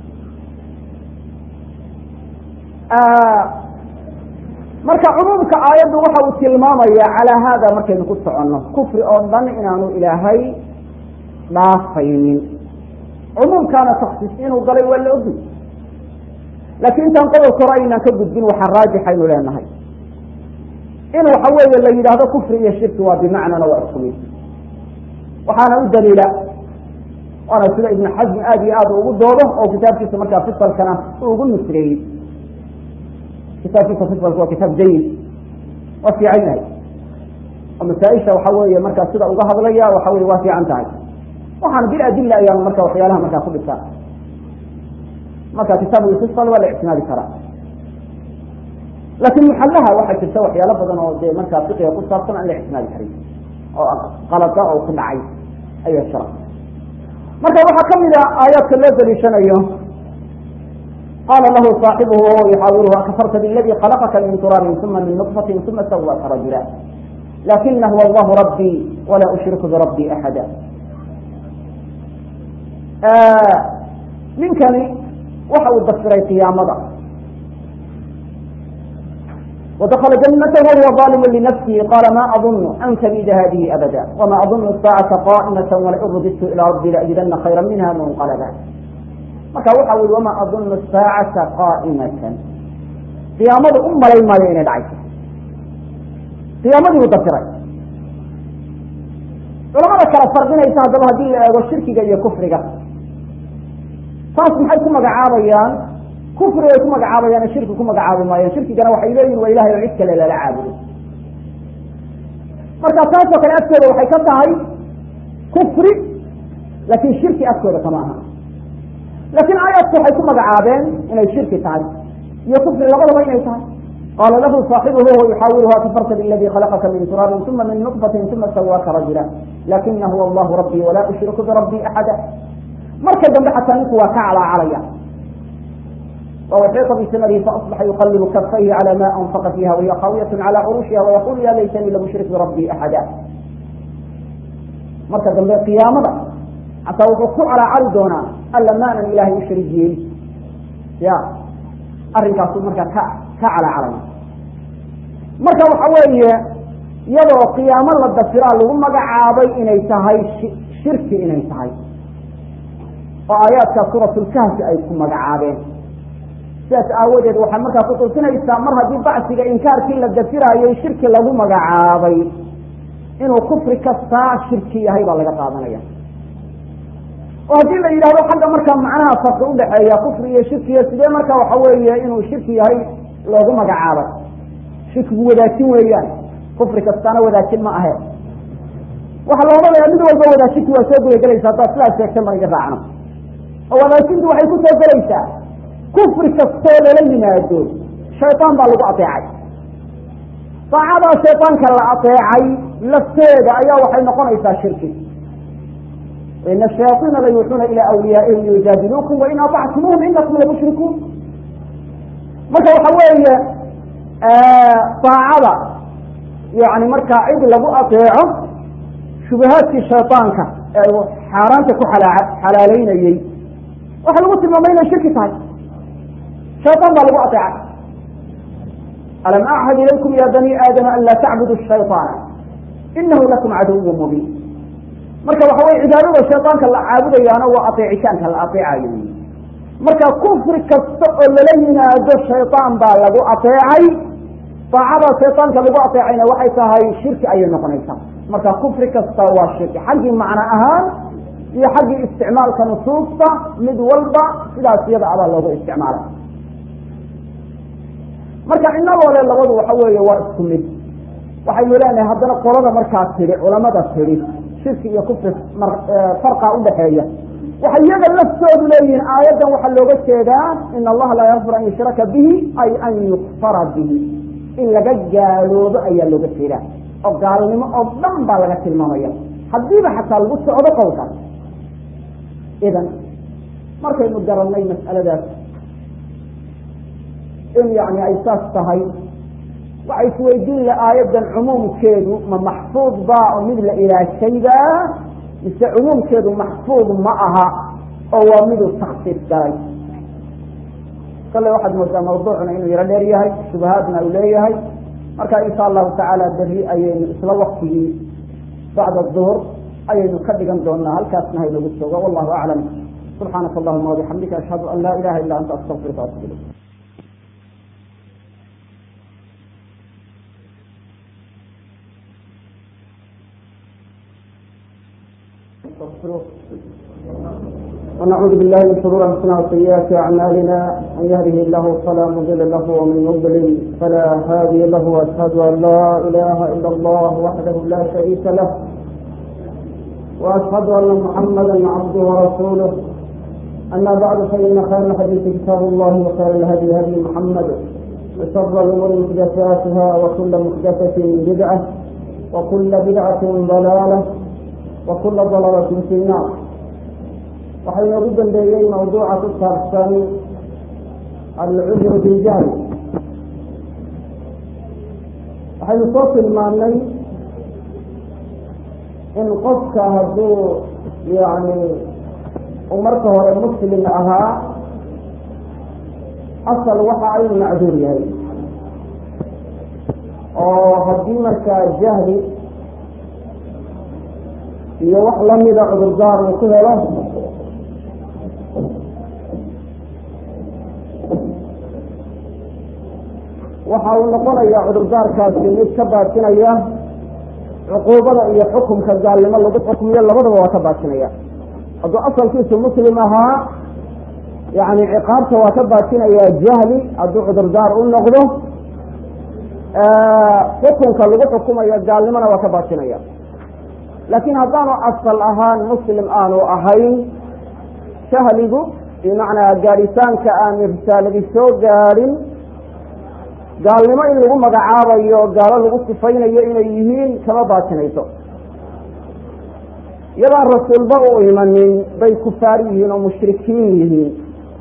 marka cumuumka aayaddu waxa uu tilmaamaya calaa haada markaynu ku soconno kufri oo dhan inaanu ilaahay dhaafaynin cumuumkaana taksiis inuu galay waa la ogi laakiin intaan qodolka hore aynaan ka gudbin waxaa raajixaynu leenahay in waxa weeye la yidhaahdo kufri iyo shirki waa bimacnana waa isku mid waxaana u daliila waana sida ibnu xasmi aada iyo aad ugu doodo oo kitaabkiisa markaa fisalkana uu ugu nusreeyey kitaabkiisa fisalka waa kitaab jayid waa fiican yahay oo masaa-isha waxa weeye markaa sida uga hadlaya waxa weye waa fiican tahay waxaana biladilla ayaanu marka waxyaalaha markaa ku dhisaa marka kitaab lfisal waa la ictimaadi karaa laakin muxallaha waxaa jirta waxyaalo badan oo dee markaa fiqiga ku saabsan aan la ictimaadi karin oo qalada oo ku dhacay ayaa jira marka waxaa kamid a aayaadka loo daliishanayo qala lahu صaaxibuhu wahuwa yuxaawiruhu akafarta biladi khalaqaka min turaabin uma min nطfatin uma sawaka rajula lakina huwa allahu rabbii walaa ushriku birabbii axada ninkani waxa uu dafiray qiyaamada wadakla janatahu wahuwa ظalimu linafsihi qala ma adunu an tabida hadihi abada wama adunu saacata qa'imata walain rudidtu ilaa rabbi laajidana khayra minha munqalaba marka waxa ui wama adunu saacata qa'imatan qiyaamadu u malay maayo inay dhacayso qiyaamadii u dafiray culamada kala fardinaysa haddaba haddii la eego shirkiga iyo kufriga taas maxay ku magacaabayaan kufrigay ku magacaabayaan shirki ku magacaabi maayaan shirkigana waxay leeyihin waa ilahay oo cid kale lala caabudo marka taasoo kale agtooda waxay ka tahay kufri laakin shirki agtooda kama aha laakin aayaadku waxay ku magacaabeen inay shirki tahay iyo kufri labadaba inay tahay qala lahu صaaxibuhu huwa yuxaawiruha kafarta biladi khalaqaka min turaabin uma min nطfatin uma sawaaka rajula lakina huwa allahu rabbii walaa ushriku birabbii axada marka dambe xataa ninku waa ka calaacalaya ووحيط بثمره فأصبح يقلب كفيه على ما أنفق فيها وهي خاوية على عروشها ويقول يا ليتني لم أشرك بربي أحدا marka dambe qiyaamada hataa wuxuu ku calaacali doonaa alla maanan ilaahay u sharigiyin ya arrinkaasu markaa ka ka calaacalaya marka waxa weeye iyadoo qiyaamo la dafiraa lagu magacaabay inay tahay shirki inay tahay oo aayaadka suuratulkahfi ay ku magacaabeen sidaas aawadeed waxaa markaa kutusinaysaa mar haddii bacsiga inkaarkii la dafiraayay shirki lagu magacaabay inuu kufri kastaa shirki yahay baa laga qaadanaya oo haddii la yidhahdo xagga markaa macnaha farqi udhaxeeya kufri iyo shirkiyo sidee marka waxa weeye inuu shirki yahay loogu magacaabay shirkigu wadaajin weeyaan kufri kastaana wadaajin ma ahe waxaa la odhanayaa mid walba wadaajintu waa soo gudagelaysa haddaad sidaas sheegtay ma iga raacno oo wadaajintu waxay ku soo gelaysaa kufri kastoo lala yimaado shayطaan baa lagu ateecay daacadaa shayطaanka la ateecay lafteeda ayaa waxay noqonaysaa shirki ina الشhayaaطiina layuuxuuna ilى أwliyaaئihim liyujaadiluukum wain aطactumuuhum inakum lamushrikuun marka waxa weeye daacada yani markaa cid lagu ateeco shubahaadkii shayطaanka ee uu xaaraanta ku xalaaleynayey waxaa lagu tilmaamay inay shirki tahay shayطaan baa lagu ateecay alam achad ilaykum ya bani aadama an laa tacbudu الshayطaana inahu lakum caduw mubiin marka waxa weye cibaadada shayطaanka la caabudayaana waa ateecitaanka la ateecayo marka kufri kasta oo lala yimaado shayطaan baa lagu ateecay daacada shayطaanka lagu ateecayna waxay tahay shirki ayay noqonaysaa marka kufri kasta waa shirki xaggii macno ahaan iyo xaggii isticmaalka nusuusta mid walba sidaas iyada abaa loogu isticmaalay marka inagoole labadu waxa weeye waa isku mid waxaynu leenahay haddana qolada markaa tidhi culamada tidhi shirki iyo kufri farqa udhaxeeya waxay iyaga laftoodu leeyihiin aayaddan waxaa looga jeedaa in allaha laa yakfir an yushraka bihi ay an yukfara bihi in laga gaaloobo ayaa looga jeedaa oo gaalnimo oo dhan baa laga tilmaamaya haddiiba xataa lagu socdo qowlkaas idan markaynu garanay mas'aladaas in yani ay saas tahay waxay isweydiin la aayaddan cumuumkeedu ma maxfuud baa oo mid la ilaashayba mise cumuumkeedu maxfuud ma aha oo waa miduu taksiis galay kale waxaad moodaa mawduucuna inuu yaro dheer yahay shubahaadna uu leeyahay marka insha allahu tacaala beri ayaynu isla waktigii bacda duhur ayaynu ka dhigan doonaa halkaasna haynagu joogo wallahu aclam subxaanaka allahuma wabixamdika ashhadu an laa ilaha illa anta astaqfiruka waatubu ilayk ونعوذ بالله من شرور انفسنا وسيئات اعمالنا من يهده الله فلا مضل له ومن يضلل فلا هادي له واشهد ان لا اله الا الله وحده لا شريك له واشهد ان محمدا عبده ورسوله أما بعد فإن خير الحديث كتاب الله وخير الهدي هدي محمد وشر الأمور محدثاتها وكل محدثة بدعة وكل بدعة ضلالة وكل ضلالة في النار waxaynu ugu dambeeyey mawduuca ku saabsan alcudru biljahl waxaynu soo tilmaannay in qofka hadduu yani uu marka hore muslim ahaa asal waxa aynu macduur yahay oo haddii markaa jahli iyo wax lamida cudurdaar uu ku helo waxa uu noqonayaa cudurdaarkaasi mid ka baatinaya cuquubada iyo xukumka gaalnimo lagu xukmiyo labadaba waa ka baatinaya hadduu asalkiisu muslim ahaa yani ciqaabta waa ka baatinaya jahli hadduu cudurdaar u noqdo xukunka lagu xukumayo gaalnimona waa ka baatinaya laakiin haddaanu asal ahaan muslim aanu ahayn jahligu bimacnaa gaadhitaanka aan risaaladi soo gaadhin gaalnimo in lagu magacaabayo gaalo lagu sifaynayo inay yihiin kama baatinayso iyadaan rasuulba u imanin bay kufaar yihiin oo mushrikiin yihiin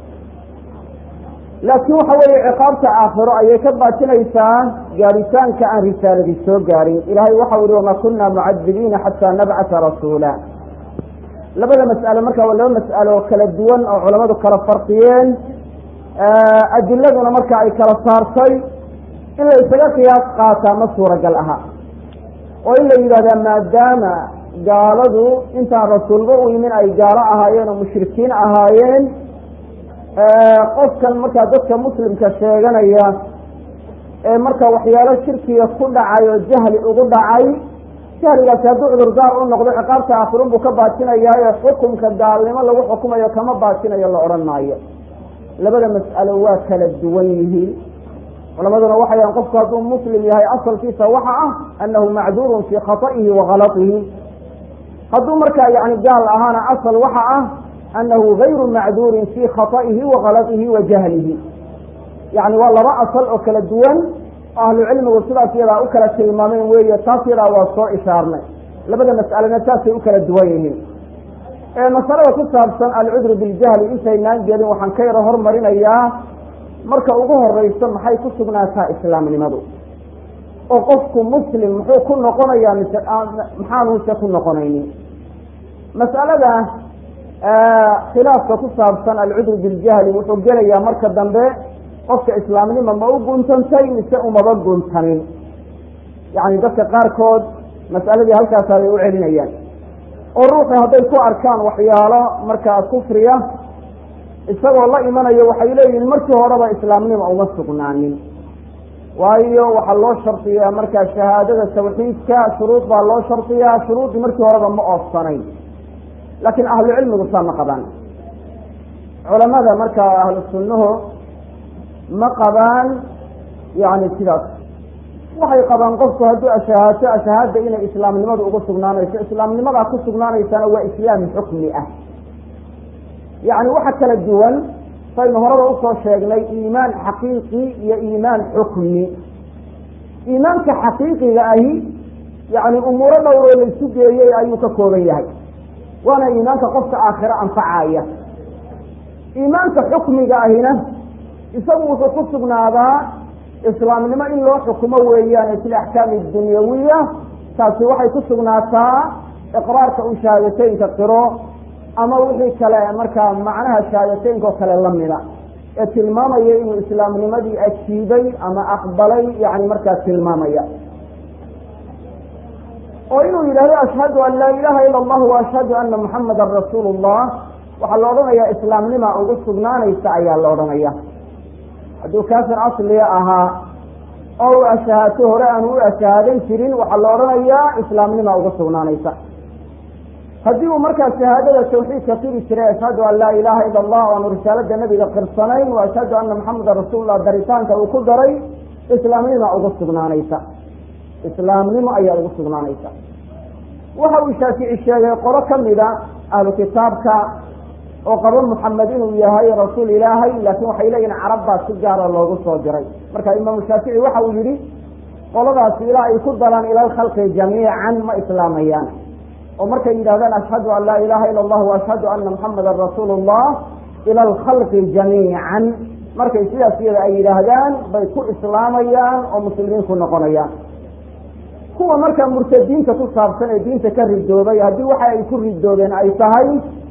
laakiin waxa weeye ciqaabta aakhiro ayay ka baatinaysaa gaadhitaanka aan risaaladii soo gaadhin ilahay waxau yihi wamaa kunna mucadibiina xataa nabcata rasuula labada mas'alo marka waa laba mas'alo oo kala duwan oo culamadu kala farqiyeen adiladuna marka ay kala saartay in la isaga qiyaas qaataa ma suuragal aha oo in la yidhahdaa maadaama gaaladu intaan rasuulba u yimin ay gaalo ahaayeen oo mushrikiin ahaayeen qofkan markaa dadka muslimka sheeganaya ee marka waxyaalo shirkiga ku dhacay oo jahli ugu dhacay jahligaasi hadduu cudurdaar u noqdo ciqaabta aakhirun buu ka baatinayaa xukumka gaalnimo lagu xukumayo kama baatinayo la odhan maayo labada mas'alo waa kala duwan yihiin culamaduna waxay yahan qofku hadduu muslim yahay asalkiisa waxa ah annahu macduurun fii khata'ihi wa kalatihi hadduu markaa yani gaal ahaana asal waxa ah annahu gayru macduurin fii khata'ihi wa kalatihi wa jahlihi yani waa laba asal oo kala duwan ahlu cilmigu sidaas yadaa u kala tilmaameen weeye taas yadaa waa soo ishaarnay labada mas'alena taasay u kala duwan yihiin masalada ku saabsan alcudru biljahli intaynaan gelin waxaan ka yaro hormarinayaa marka ugu horeyso maxay ku sugnaataa islaamnimadu oo qofku muslim muxuu ku noqonayaa mise maxaanuuse ku noqonaynin mas'alada khilaafka ku saabsan alcudru biljahli wuxuu gelayaa marka dambe qofka islaamnima ma u guntantay mise umaba guntanin yacni dadka qaarkood mas'aladii halkaasa bay u celinayaan oo ruuxu hadday ku arkaan waxyaalo markaa kufriya isagoo la imanayo waxay leeyihin markii horeba islaamnima uma sugnaanin waayo waxaa loo shardiyaa markaa shahaadada tawxiidka shuruud baa loo shardiyaa shuruuddii markii horeba ma oofsanayn laakiin ahlu cilmigu saa ma qabaan culamada markaa ahlu sunnuhu ma qabaan yani sidaas waxay qabaan qofku hadduu ashahaato ashahaada inay islaamnimadu ugu sugnaanayso islaamnimadaa ku sugnaanaysana waa islaam xukmi ah yacni waxa kala duwan saynu horaba usoo sheegnay iimaan xaqiiqi iyo iimaan xukmi iimaanka xaqiiqiga ahi yani umuuro dhowroo laysu geeyey ayuu ka kooban yahay waana iimaanka qofka aakhiro anfacaya iimaanka xukmiga ahina isagu wuxuu ku sugnaadaa islaamnimo in loo xukumo weeyaane fi laxkaami dunyawiya taasi waxay ku sugnaataa iqraarka uu shahaadateynka qiro ama wixii kale markaa macnaha shahaadateynka oo kale lamida ee tilmaamaya inuu islaamnimadii ajiibay ama aqbalay yani markaa tilmaamaya oo inuu yidhahdo ashhadu an laa ilaha ila allah wa ashhadu ana muxamadan rasuulu llah waxaa la odhanayaa islaamnima ugu sugnaanaysa ayaa la odhanaya hadduu kaafir asliga ahaa oo u ashahaato hore aanu u ashahaadan jirin waxaa la odhanayaa islaamnima uga sugnaanaysa haddii uu markaa shahaadada tawxiidka qiri jiray ashhadu an laa ilaha ila allah o aanu risaalada nebiga qirsanayn wa ashhadu ana maxamedan rasuulullah daritaanka uu ku daray islaamnima uga sugnaanaysa islaamnimo ayaa ugu sugnaanaysa waxa uu shaafici sheegay qolo kamida ahlu kitaabka oo qabo muxamed inuu yahay rasuul ilaahay laakin waxay leeyihin carab baa si gaara loogu soo diray marka imaamu shaafici waxa uu yihi qoladaasi ilaa ay ku dalaan ila alkhalqi jamiican ma islaamayaan oo markay yidhahdaan ashhadu an laa ilaha ila allah waashhadu ana muxamadan rasuulu llah ila alkhalqi jamiican markay sidaas iyada ay yidhaahdaan bay ku islaamayaan oo muslimiin ku noqonayaan kuwa marka murtadiinta ku saabsan ee diinta ka ridoobay haddii waxa ay ku ridoobeen ay tahay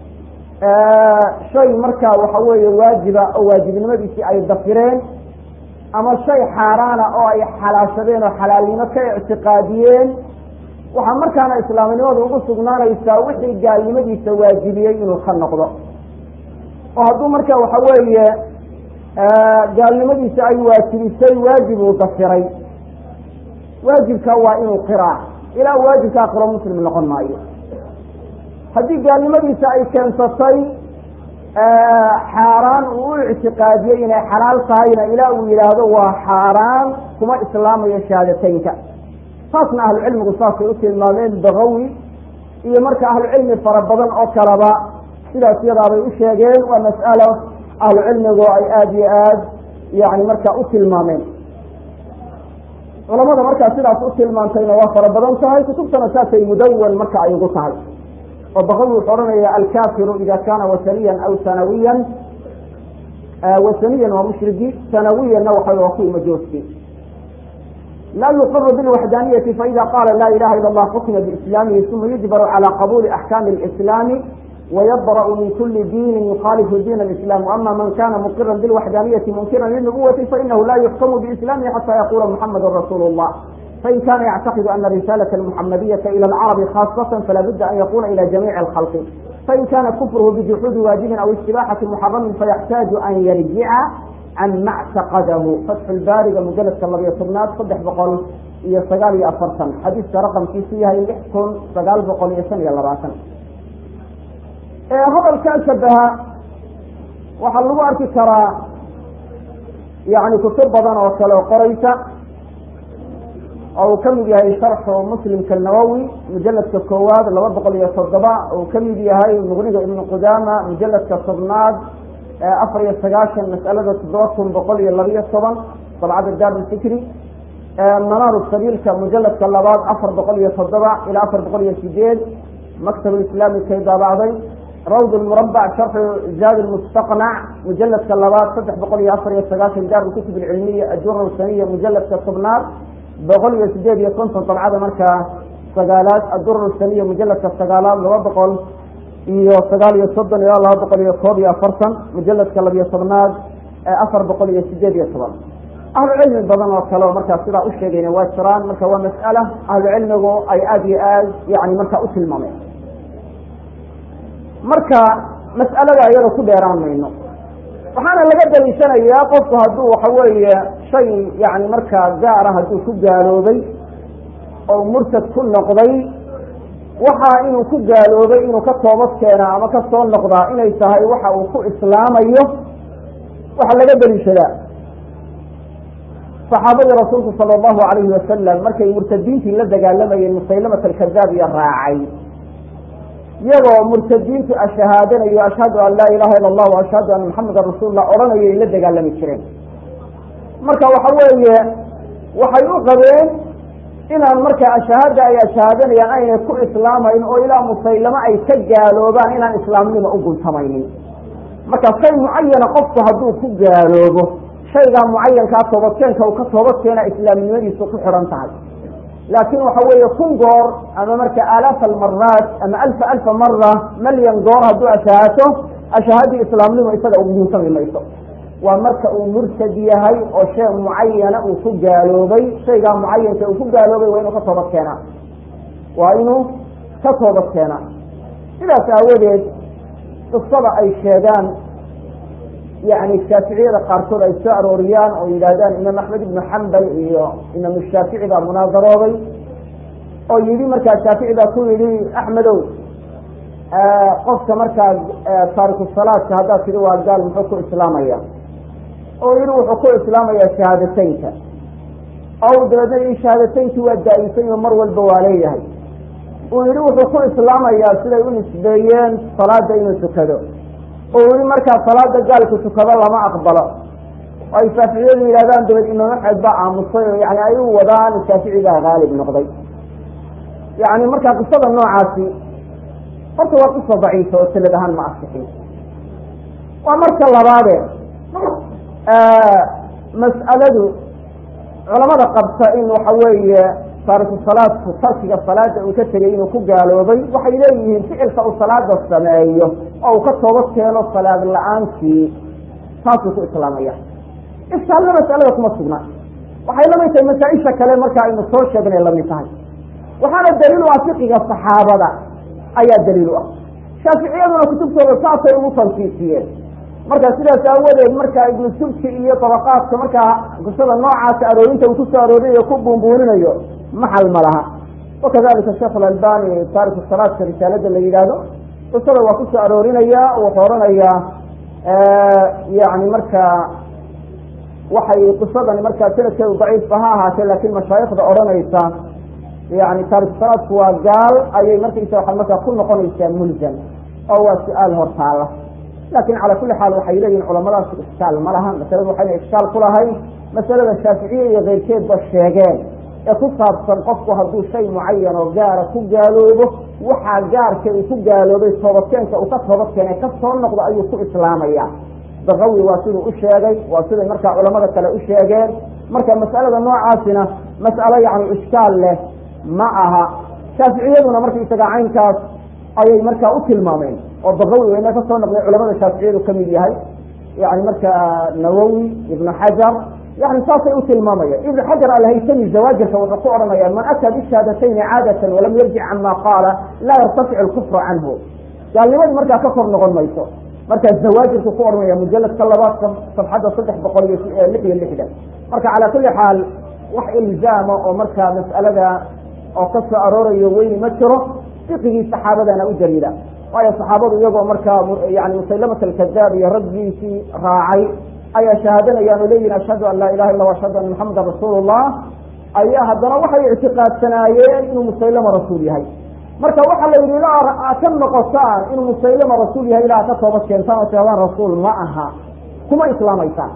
shay markaa waxa weeye waajiba oo waajibnimadiisii ay dafireen ama shay xaaraana oo ay xalaashadeen oo xalaalnimo ka ictiqaadiyeen waxaa markaana islaamnimadu ugu sugnaanaysaa wixii gaalnimadiisa waajibiyey inuu ka noqdo oo hadduu marka waxa weeye gaalnimadiisa ay waajibisay waajib uu dafiray waajibka waa inuu qiraa ilaa waajibkaa qiro muslim noqon maayo haddii gaalnimadiisa ay keensatay xaaraan uu u ictiqaadiyey inay xalaal tahayna ilaa uu yidhaahdo waa xaaraan kuma islaamayo shahaadateynka saasna ahlucilmigu saasay u tilmaameen bagawi iyo marka ahlucilmi fara badan oo kaleba sidaas yadaabay u sheegeen waa mas'alo ahlucilmigu ay aada iyo aad yani marka u tilmaameen culamada markaa sidaas u tilmaantayna waa fara badan tahay kutubtana saasay mudawan marka ay ugu tahay oo baqawi wuxuu odhanaya alkafiru ida kana wasaniyan aw sanawiyan wasaniyan waa mushrigi sanawiyanna waxa waa kuwi majooski laa yuqaru bilwaxdaniyati faida qala la ilaha ila allah xukima biislaamihi uma yujbaru cala qabuli axkami lislaami ويbrأ min kuli diini يkhalifu din الإسلام وأma man kana mqira bالوحdانiyةi mnkira للنبوة faإnahu la يحkم بإسلامه حتى yقula محamd رsuل الlah fain kana ycتقid أna رسالة المحamdية إlى الcرب خاصة fala buda an yqula إlى جamيع الخلق fain kana kfrه بجحوudi waaجibi aw استiباxaةi محرم faيxتاaج an yrjica can ma اcتaqadh fatح اbaariga mujaladka labiyo tobnaad saddex boqol iyo sagaal iyo afartan xadiiska raqمkiisu yahay lix kun sagaal boqol iyo shan iyo labaatan hadalkaa shabaha waxaa lagu arki karaa yani kutub badan oo kale oo qoraysa oo uu kamid yahay sharxu muslimka nawowi mujaladka koowaad laba boqol iyo toddoba uu kamid yahay muqniga ibnu qudaama mujaladka tobnaad afar iyo sagaashan mas'alada toddoba kun boqol iyo labiyo toban dabcadda daarulfikri manaaru sabiilka mujaladka labaad afar boqol iyo toddoba ilaa afar boqol iyo sideed maktab islaami kay daabacday rawd murabac sharxu zaad mustaqnac mujaladka labaad saddex boqol iyo afar iyo sagaashan daar kutub cilmiya ajura saniya mujaladka tobnaad boqol iyo sideed iyo konton dabcada markaa sagaalaad adura saniya mujaladka sagaalaad laba boqol iyo sagaal iyo soddon ilaa laba boqol iyo koob iyo afartan mujaladka labiyo tobnaad afar boqol iyo sideed iyo toban ahlu cilmi badan oo kale oo markaa sidaa u sheegayna waa jiraan marka waa mas'ala ahlu cilmigu ay aada iyo aad yani markaa u tilmaameen marka mas'alada iyada ku dheeraan mayno waxaana laga daliishanayaa qofku hadduu waxa weeye shay yani markaa gaara hadduu ku gaaloobay oo murtad ku noqday waxa inuu ku gaaloobay inuu ka toobad keenaa ama ka soo noqdaa inay tahay waxa uu ku islaamayo waxaa laga daliishadaa saxaabadii rasuulku sala allahu alayhi wasalam markay murtadiintii la dagaalamayeen musaylamat alkadaab iyo raacay iyagoo murtadiintu ashahaadanayo ashhadu an laa ilaha ila allah wa ashhadu anna maxamedan rasuulullah odhanayo ay la dagaalami jireen marka waxa weeye waxay u qabeen inaan markaa ashahaada ay ashahaadanayaan aynay ku islaamayn oo ilaa musaylamo ay ka gaaloobaan inaan islaamnima u guntamaynin marka shay mucayana qofku hadduu ku gaaloobo shaygaa mucayankaa toobadkeenka uu ka toobadkeena islaamnimadiisu ku xidhan tahay laakin waxa weeye kun goor ama marka aalaaf almaraat ama alfa alfa mara malyan goor hadduu ashahaato ashahaadii islaamnimo isaga ugu guntami mayso waa marka uu murtad yahay oo shay mucayana uu ku gaaloobay shaygaa mucayanka uu ku gaaloobay waa inuu ka toobad keenaa waa inuu ka toobad keenaa sidaas aawadeed qisada ay sheegaan yani shaaficiyada qaarkood ay soo arooriyaan oo yidhaahdaan imaam axmed ibnu xambal iyo imaam shaafici baa munaadarooday oo yidhi markaa shaafici baa ku yidhi axmedow qofka markaa taariku salaadka haddaad tidhi waa gaal muxuu ku islaamaya oo yidhi wuxuu ku islaamayaa shahaadateynka o dabeedna yii shahaadateynki waa daa'imsan oo mar walba waa leeyahay uu yidhi wuxuu ku islaamayaa siday u nisbeeyeen salaada inuu tukado oo weli markaa salaada gaalku tukado lama aqbalo oo ay shaaficiyadu yidhahdaan dabad imaam axmed baa aamusay oo yani ay u wadaan shaafici baa haalib noqday yani markaa qisada noocaasi horta waa qisa daciifa oo sanad ahaan ma asixin waa marka labaade mas'aladu culamada qabta in waxa weeye taariku salaadku tarkiga salaada uu ka tegay inuu ku gaaloobay waxay leeyihiin ficilka uu salaada sameeyo oo uu ka toobad keeno salaad la-aantii taasuu ku islaamaya iskaalna masalada kuma sugna waxay lamid tahay masaa-isha kale marka aynu soo sheegnay lamid tahay waxaana daliil u ah fiqiga saxaabada ayaa daliil u ah shaaficiyaduna kutubtooda saasay ugu tansiisiyeen marka sidaas aawadeed marka ibnu subki iyo dabaqaadka markaa qisada noocaasa aroorinta uu kusoo aroorinayo ku buunbuuninayo maxal ma laha wakadalika sheekh alalbani taariku salaadka risaalada la yidhaahdo qisada waa kusoo aroorinaya wuxuu oranayaa yani marka waxay qisadani markaa sanadkeedu daciifba ha ahaatee laakiin mashaayikhda odhanaysa yani taariku salaadku waa gaal ayay markaysa waxay markaa ku noqonaysaa mulzam oo waa su-aal hortaala lakin cala kuli xaal waxay leeyihin culamadaas ishkaal ma laha masaladu waxayna ishkaal ku lahayn masalada shaaficiya iyo keyrkeedba sheegeen ee ku saabsan qofku hadduu shay mucayan oo gaara ku gaaloobo waxaa gaarka uu ku gaaloobay toobadkeenka uu ka toobadkeenay ka soo noqdo ayuu ku islaamaya bakawi waa siduu u sheegay waa siday markaa culamada kale u sheegeen marka mas'alada noocaasina mas'alo yani ishkaal leh ma aha shaaficiyaduna markaisaga caynkaas ayay markaa u tilmaameen oo bakawi weyna ka soo noqday culamada shaaficiyadu ka mid yahay yani markaa nawowi ibnu xajar yani saasay u tilmaamayaan ibnu xajar alhaytami zawaajirka wuxuu ku odhanaya man ataa bishahadatayni caadatan walam yarjic cama qaala laa yartaficu lkufru canhu gaalnimadii markaa ka kor noqon mayso markaa zawaajirku ku odhanaya mujaladka labaad safxadda saddex boqol iyo lix iyo lixdan marka calaa kuli xaal wax ilzaama oo markaa mas'alada oo ka soo aroorayo weyni ma jiro fiqigii saxaabadana u daliila waayo saxaabadu iyagoo markaa yani musaylamat alkadaab iyo raggiisii raacay ayaa shahaadanayaan oo leeyihin ashhadu an laa ilaha illa ashhadu anna maxamedan rasuulu llah ayaa haddana waxay ictiqaadsanaayeen inuu musaylama rasuul yahay marka waxaa la yidhi ilaa ka noqotaan inuu musaylama rasuul yahay ilaa ka toobad keentaan oo tiadaan rasuul ma aha kuma islaamaysaan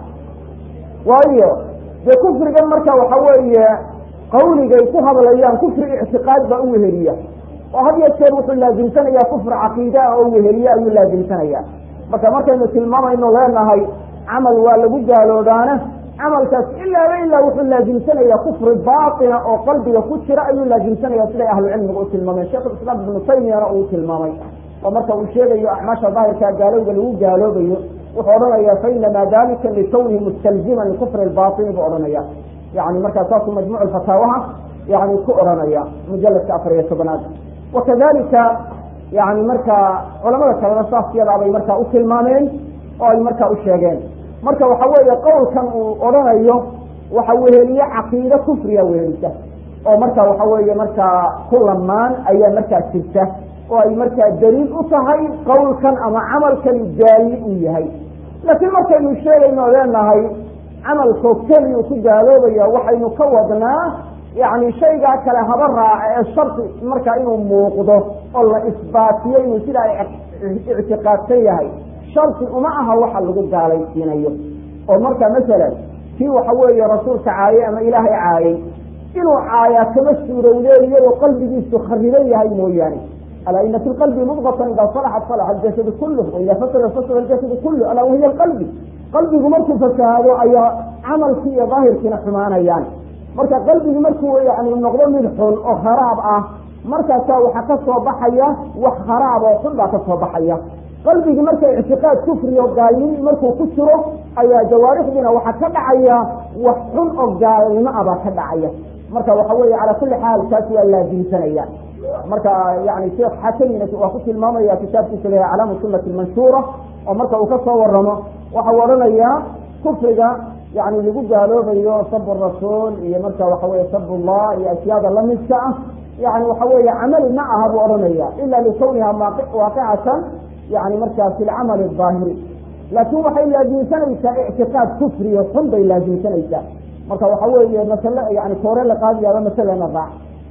waayo dee kufrigan marka waxa weeye qawligay ku hadlayaan kufri ictiqaad baa u weheliya oo had iyo jeer wuxuu laazimsanayaa kufr caqiida ah oo weheliye ayuu laazimsanaya marka markaynu tilmaamayno leenahay camal waa lagu gaaloobaana camalkaas ilaaba ilaa wuxuu laazimsanaya kufri baatina oo qalbiga ku jira ayuu laazimsanaya siday ahlucilmiga u tilmaameen sheikhulislaam ibnu taymiyana uu tilmaamay oo marka uu sheegayo acmaasha daahirkaa gaalowga lagu gaaloobayo wuxuu odhanaya fainamaa dalika likawnihi mustalziman likufri lbaini buu odhanaya yani markaa saasuu majmuuc fataawaha yani ku odhanaya mujaladka afar iyo tobanaad wakadalika yani marka culamada kalena saas yadaabay markaa u tilmaameen oo ay markaa u sheegeen marka waxa weeye qowlkan uu odhanayo waxa weheliye caqiide kufriya wehelisa oo marka waxa weeye markaa ku lamaan ayaa markaa jirta oo ay markaa daliil u tahay qowlkan ama camalkani gaali uu yahay laakiin markaynu sheegayno leenahay camalkoo keli uu ku gaaloobaya waxaynu ka wadnaa yani shaygaa kale haba raaca ee shardi markaa inuu muuqdo oo la isbaatiyo inuu sidaa ictiqaadsan yahay shardi uma aha waxa lagu gaalaysiinayo oo marka masalan kii waxa weeye rasuulka caayey ama ilaahay caayey inuu caayaa kama suurowdeen iyadoo qalbigiisu khariban yahay mooyaane alaa ina fi lqalbi mudqatan idaa salaxat salaxa aljasadu kulluh waida fasada fasada aljasadu kulluh alaa wahiya alqalbi qalbigu markuu fasahaado ayaa camalkii iyo daahirkiina xumaanayaan marka qalbigu markuu yani noqdo mid xun oo kharaab ah markaasaa waxaa ka soo baxaya wax kharaab oo xun baa ka soo baxaya qalbigii marka ictiqaad kufriyo gaalnimo markuu ku jiro ayaa jawaarixdiina waxaa ka dhacaya wax xun oo gaalnimo ah baa ka dhacaya marka waxa weeye calaa kulli xaal taas waa laazimsanaya marka yani sheekh xakamina waa ku tilmaamaya kitaabkiisa leeyahay calaamu sunati manshuura oo marka uu ka soo waramo waxau odhanayaa kufriga yani lagu gaaloobayo sab rasuul iyo marka waxa weye sab llah iyo ashyaada lamidka ah yani waxa weeye camali ma aha buu odhanaya ila likawniha waaqicatan yani marka fi lcamali aahiri laakin waxay laazimsanaysaa ictiqaad kufriyo xun bay laazimsanaysaa marka waxa weeye masale yani koore la qaadiyaaba masalena raac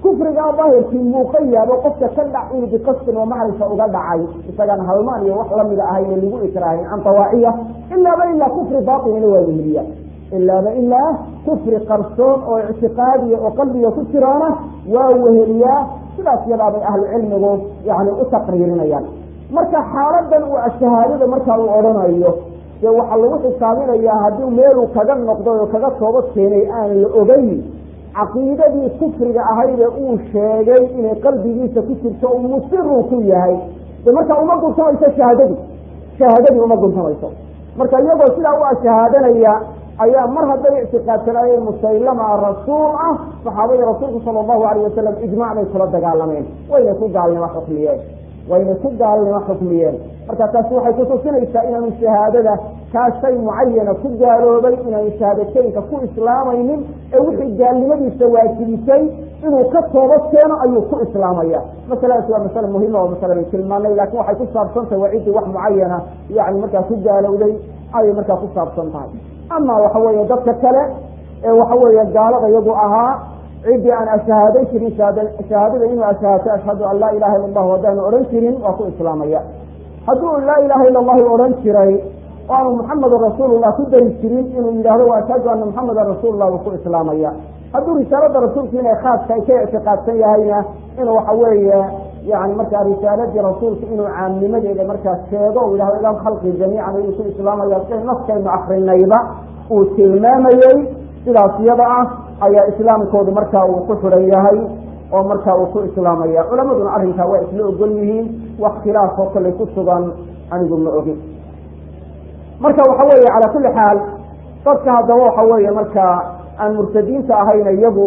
kufrigaa daahirkii muuqa yaabo qofka ka dhaci biqasdin oo macrifa uga dhacay isagaan halmaan iyo wax lamida ahayne lagu ikraahin can dawaaciya ilaaba ilaa kufri baatinina waa weheliya ilaaba ilaa kufri qarsoon oo ictiqaadiya oo qalbiga ku jiraana waa weheliyaa sidaas yadaabay ahlu cilmigu yani u taqriirinayaan marka xaaladan uu shahaadada markaa uu odhanayo dee waxaa lagu xisaabinayaa haddii meeluu kaga noqday oo kaga toobad keenay aan la ogeyn caqiidadii kufriga ahayde uu sheegay inay qalbigiisa ku jirto uu musiruu ku yahay de marka uma guntamayso shahaadadii shahaadadii uma guntamayso marka iyagoo sidaa u ashahaadanaya ayaa mar hadday ictiqaadsanaayeen musaylama rasuul ah saxaabadii rasuulku sala allahu alayh wasalam ijmac bay kula dagaalameen waynay ku gaalnimo xukmiyeen waynay ku gaalnimo xukmiyeen marka taasi waxay kutusinaysaa inaanu shahaadada kaa shay mucayana ku gaaloobay inaanu shahaadateynka ku islaamaynin ee wixii gaalnimadiisa waajibisay inuu ka toobad keeno ayuu ku islaamaya masaladaas waa masale muhima oo masalan tilmaanay laakin waxay ku saabsantahay waa ciddii wax mucayana yani markaa ku gaalowday ayay markaa ku saabsan tahay ama waxa weeye dadka kale ee waxa weeye gaalada iyagu ahaa ciddii aan ashahaaday jirin shahaadada inuu ashahaato ashhadu an laa ilaha illa allahu haddaanu odhan jirin waa ku islaamaya hadduu laa ilaha illa allahu odhan jiray oo aanu muxamedun rasuulullah ku dari jirin inuu yidhahdo wa ashhadu ana muxamedan rasuulullah buu ku islaamaya hadduu risaalada rasuulka inay khaaska ay ka ictiqaadsan yahayna inuu waxa weeye yani markaa risaaladii rasuulka inuu caamnimadeeda markaa sheego u yidhahdo ila khalqi jamiican ayuu ku islaamaya si naskaynu akrinayba uu tilmaamayey sidaas iyada ah ayaa islaamkoodu markaa uu ku xidhan yahay oo markaa uu ku islaamaya culamaduna arrinkaa waa isla ogol yihiin wax khilaaf oo kale ku sugan anigu ma ogin marka waxa weeye calaa kulli xaal dadka haddaba waxa weeye markaa aan murtadiinta ahayna iyagu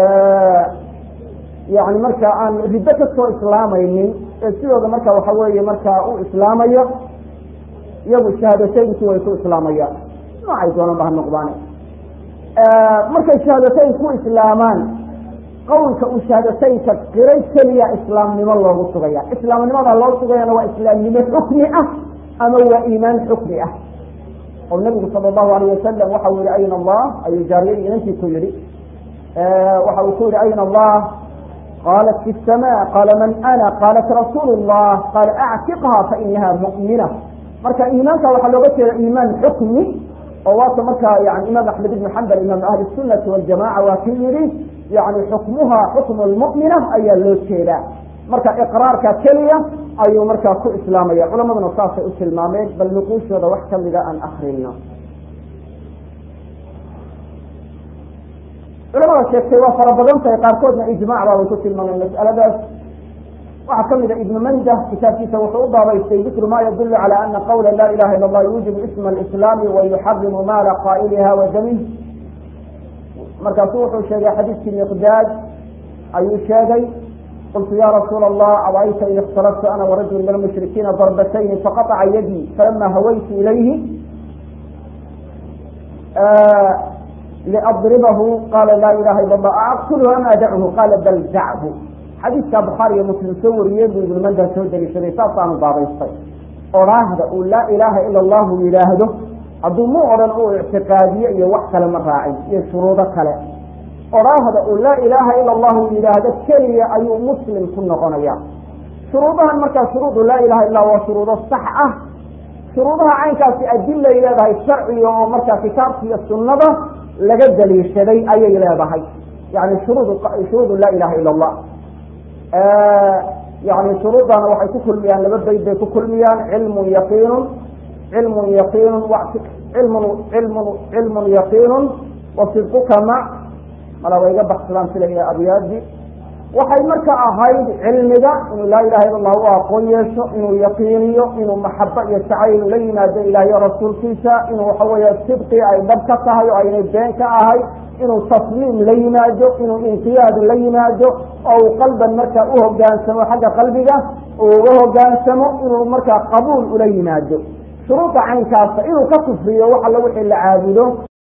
yani marka aan riddo kasoo islaamaynin ee sidooda marka waxa weeye markaa u islaamaya iyagu shahaadateynki way ku islaamayaan noocay doonanba ha noqdaan markay shahaadateyn ku islaamaan qowlka uu shahaadateynka qiray keliya islaamnimo loogu sugaya islaamnimada loo sugayana waa islaamnimo xukmi ah ama waa iimaan xukmi ah oo nabigu sala allahu alayh wasalam waxa uu yihi ayna allah ayuu jaariyadii inankii ku yihi waxa uu ku yihi ayna allah qaalat fi sama qaala man ana qaalat rasuulu llah qaala actiqha fainaha mu'mina marka iimaanka waxaa looga jeeda iimaan xukmi oo waata markaa yani imaam axmed ibn xambal imaam ahli sunati waljamaca waa ki yihi yani xukmuha xukmu lmu'mina ayaa loo jeedaa marka iqraarka keliya ayuu markaa ku islaamaya culamaduna saasay u tilmaameen bal nuquushooda wax kamida aan akrino culamada sheegtay waa fara badan tahay qaarkoodna ijmac baabay ku tilmaameen mas'aladaas waxaa kamida ibnu manda kitaabkiisa wuxuu u baabaystay dikru ma yadulu cala ana qawla la ilaha illa allah yuujibu isma alislaami wa yuxarimu maala qaa'iliha wa damih markaasu wuxuu sheegay xadiidkii miqdaad ayuu sheegay qultu ya rasuula allah abayta in ikhtalaftu ana warajul min almushrikiina darbatayni faqaطca yadii falama hawaytu ilayhi liadribahu qala la ilaha illa allah aaqtulhu am adachu qala bal dachu xadiidka bukhaari iyo muslim soo wariyey buu ibnu manda soo deliishaday saasaanu baabaystay odhaahda uu laa ilaaha ila allahu yidhaahdo hadduu mu odhan uu ictiqaadiye iyo wax kale ma raacin iyo shuruudo kale odhaahda uu laa ilaaha ila allahu yidhaahdo keliya ayuu muslim ku noqonaya shuruudahan markaa shuruudu laa ilaha illa waa shuruudo sax ah shuruudaha caynkaasi adilay leedahay sharciga oo markaa kitaabka iyo sunnada laga daliishaday ayay leedahay yani shuruud shuruudu laa ilaha ila allah yani shuruudana waxay ku kulmiyaan laba bayd bay ku kulmiyaan cilmun yaqiinun cilmun yaqiinun cilmun cilmun cilmun yaqiinun wa sidquka mac mala way iga baksadaan sila abyaadi waxay marka ahayd cilmiga inuu laa ilaha illa allah u aqoon yeesho inuu yaqiiniyo inuu maxaba iyo jacayl la yimaado ilahiyo rasuulkiisa inuu waxa weeye sidqi ay dhab ka tahay oo aynay been ka ahay inuu tasliim la yimaado inuu inqiyaad la yimaado oo uu qalban markaa u hogaansamo xagga qalbiga uu uga hogaansamo inuu markaa qabuul ula yimaado shuruuda caynkaasa inuu ka kufriyo wax alla wixii la caabudo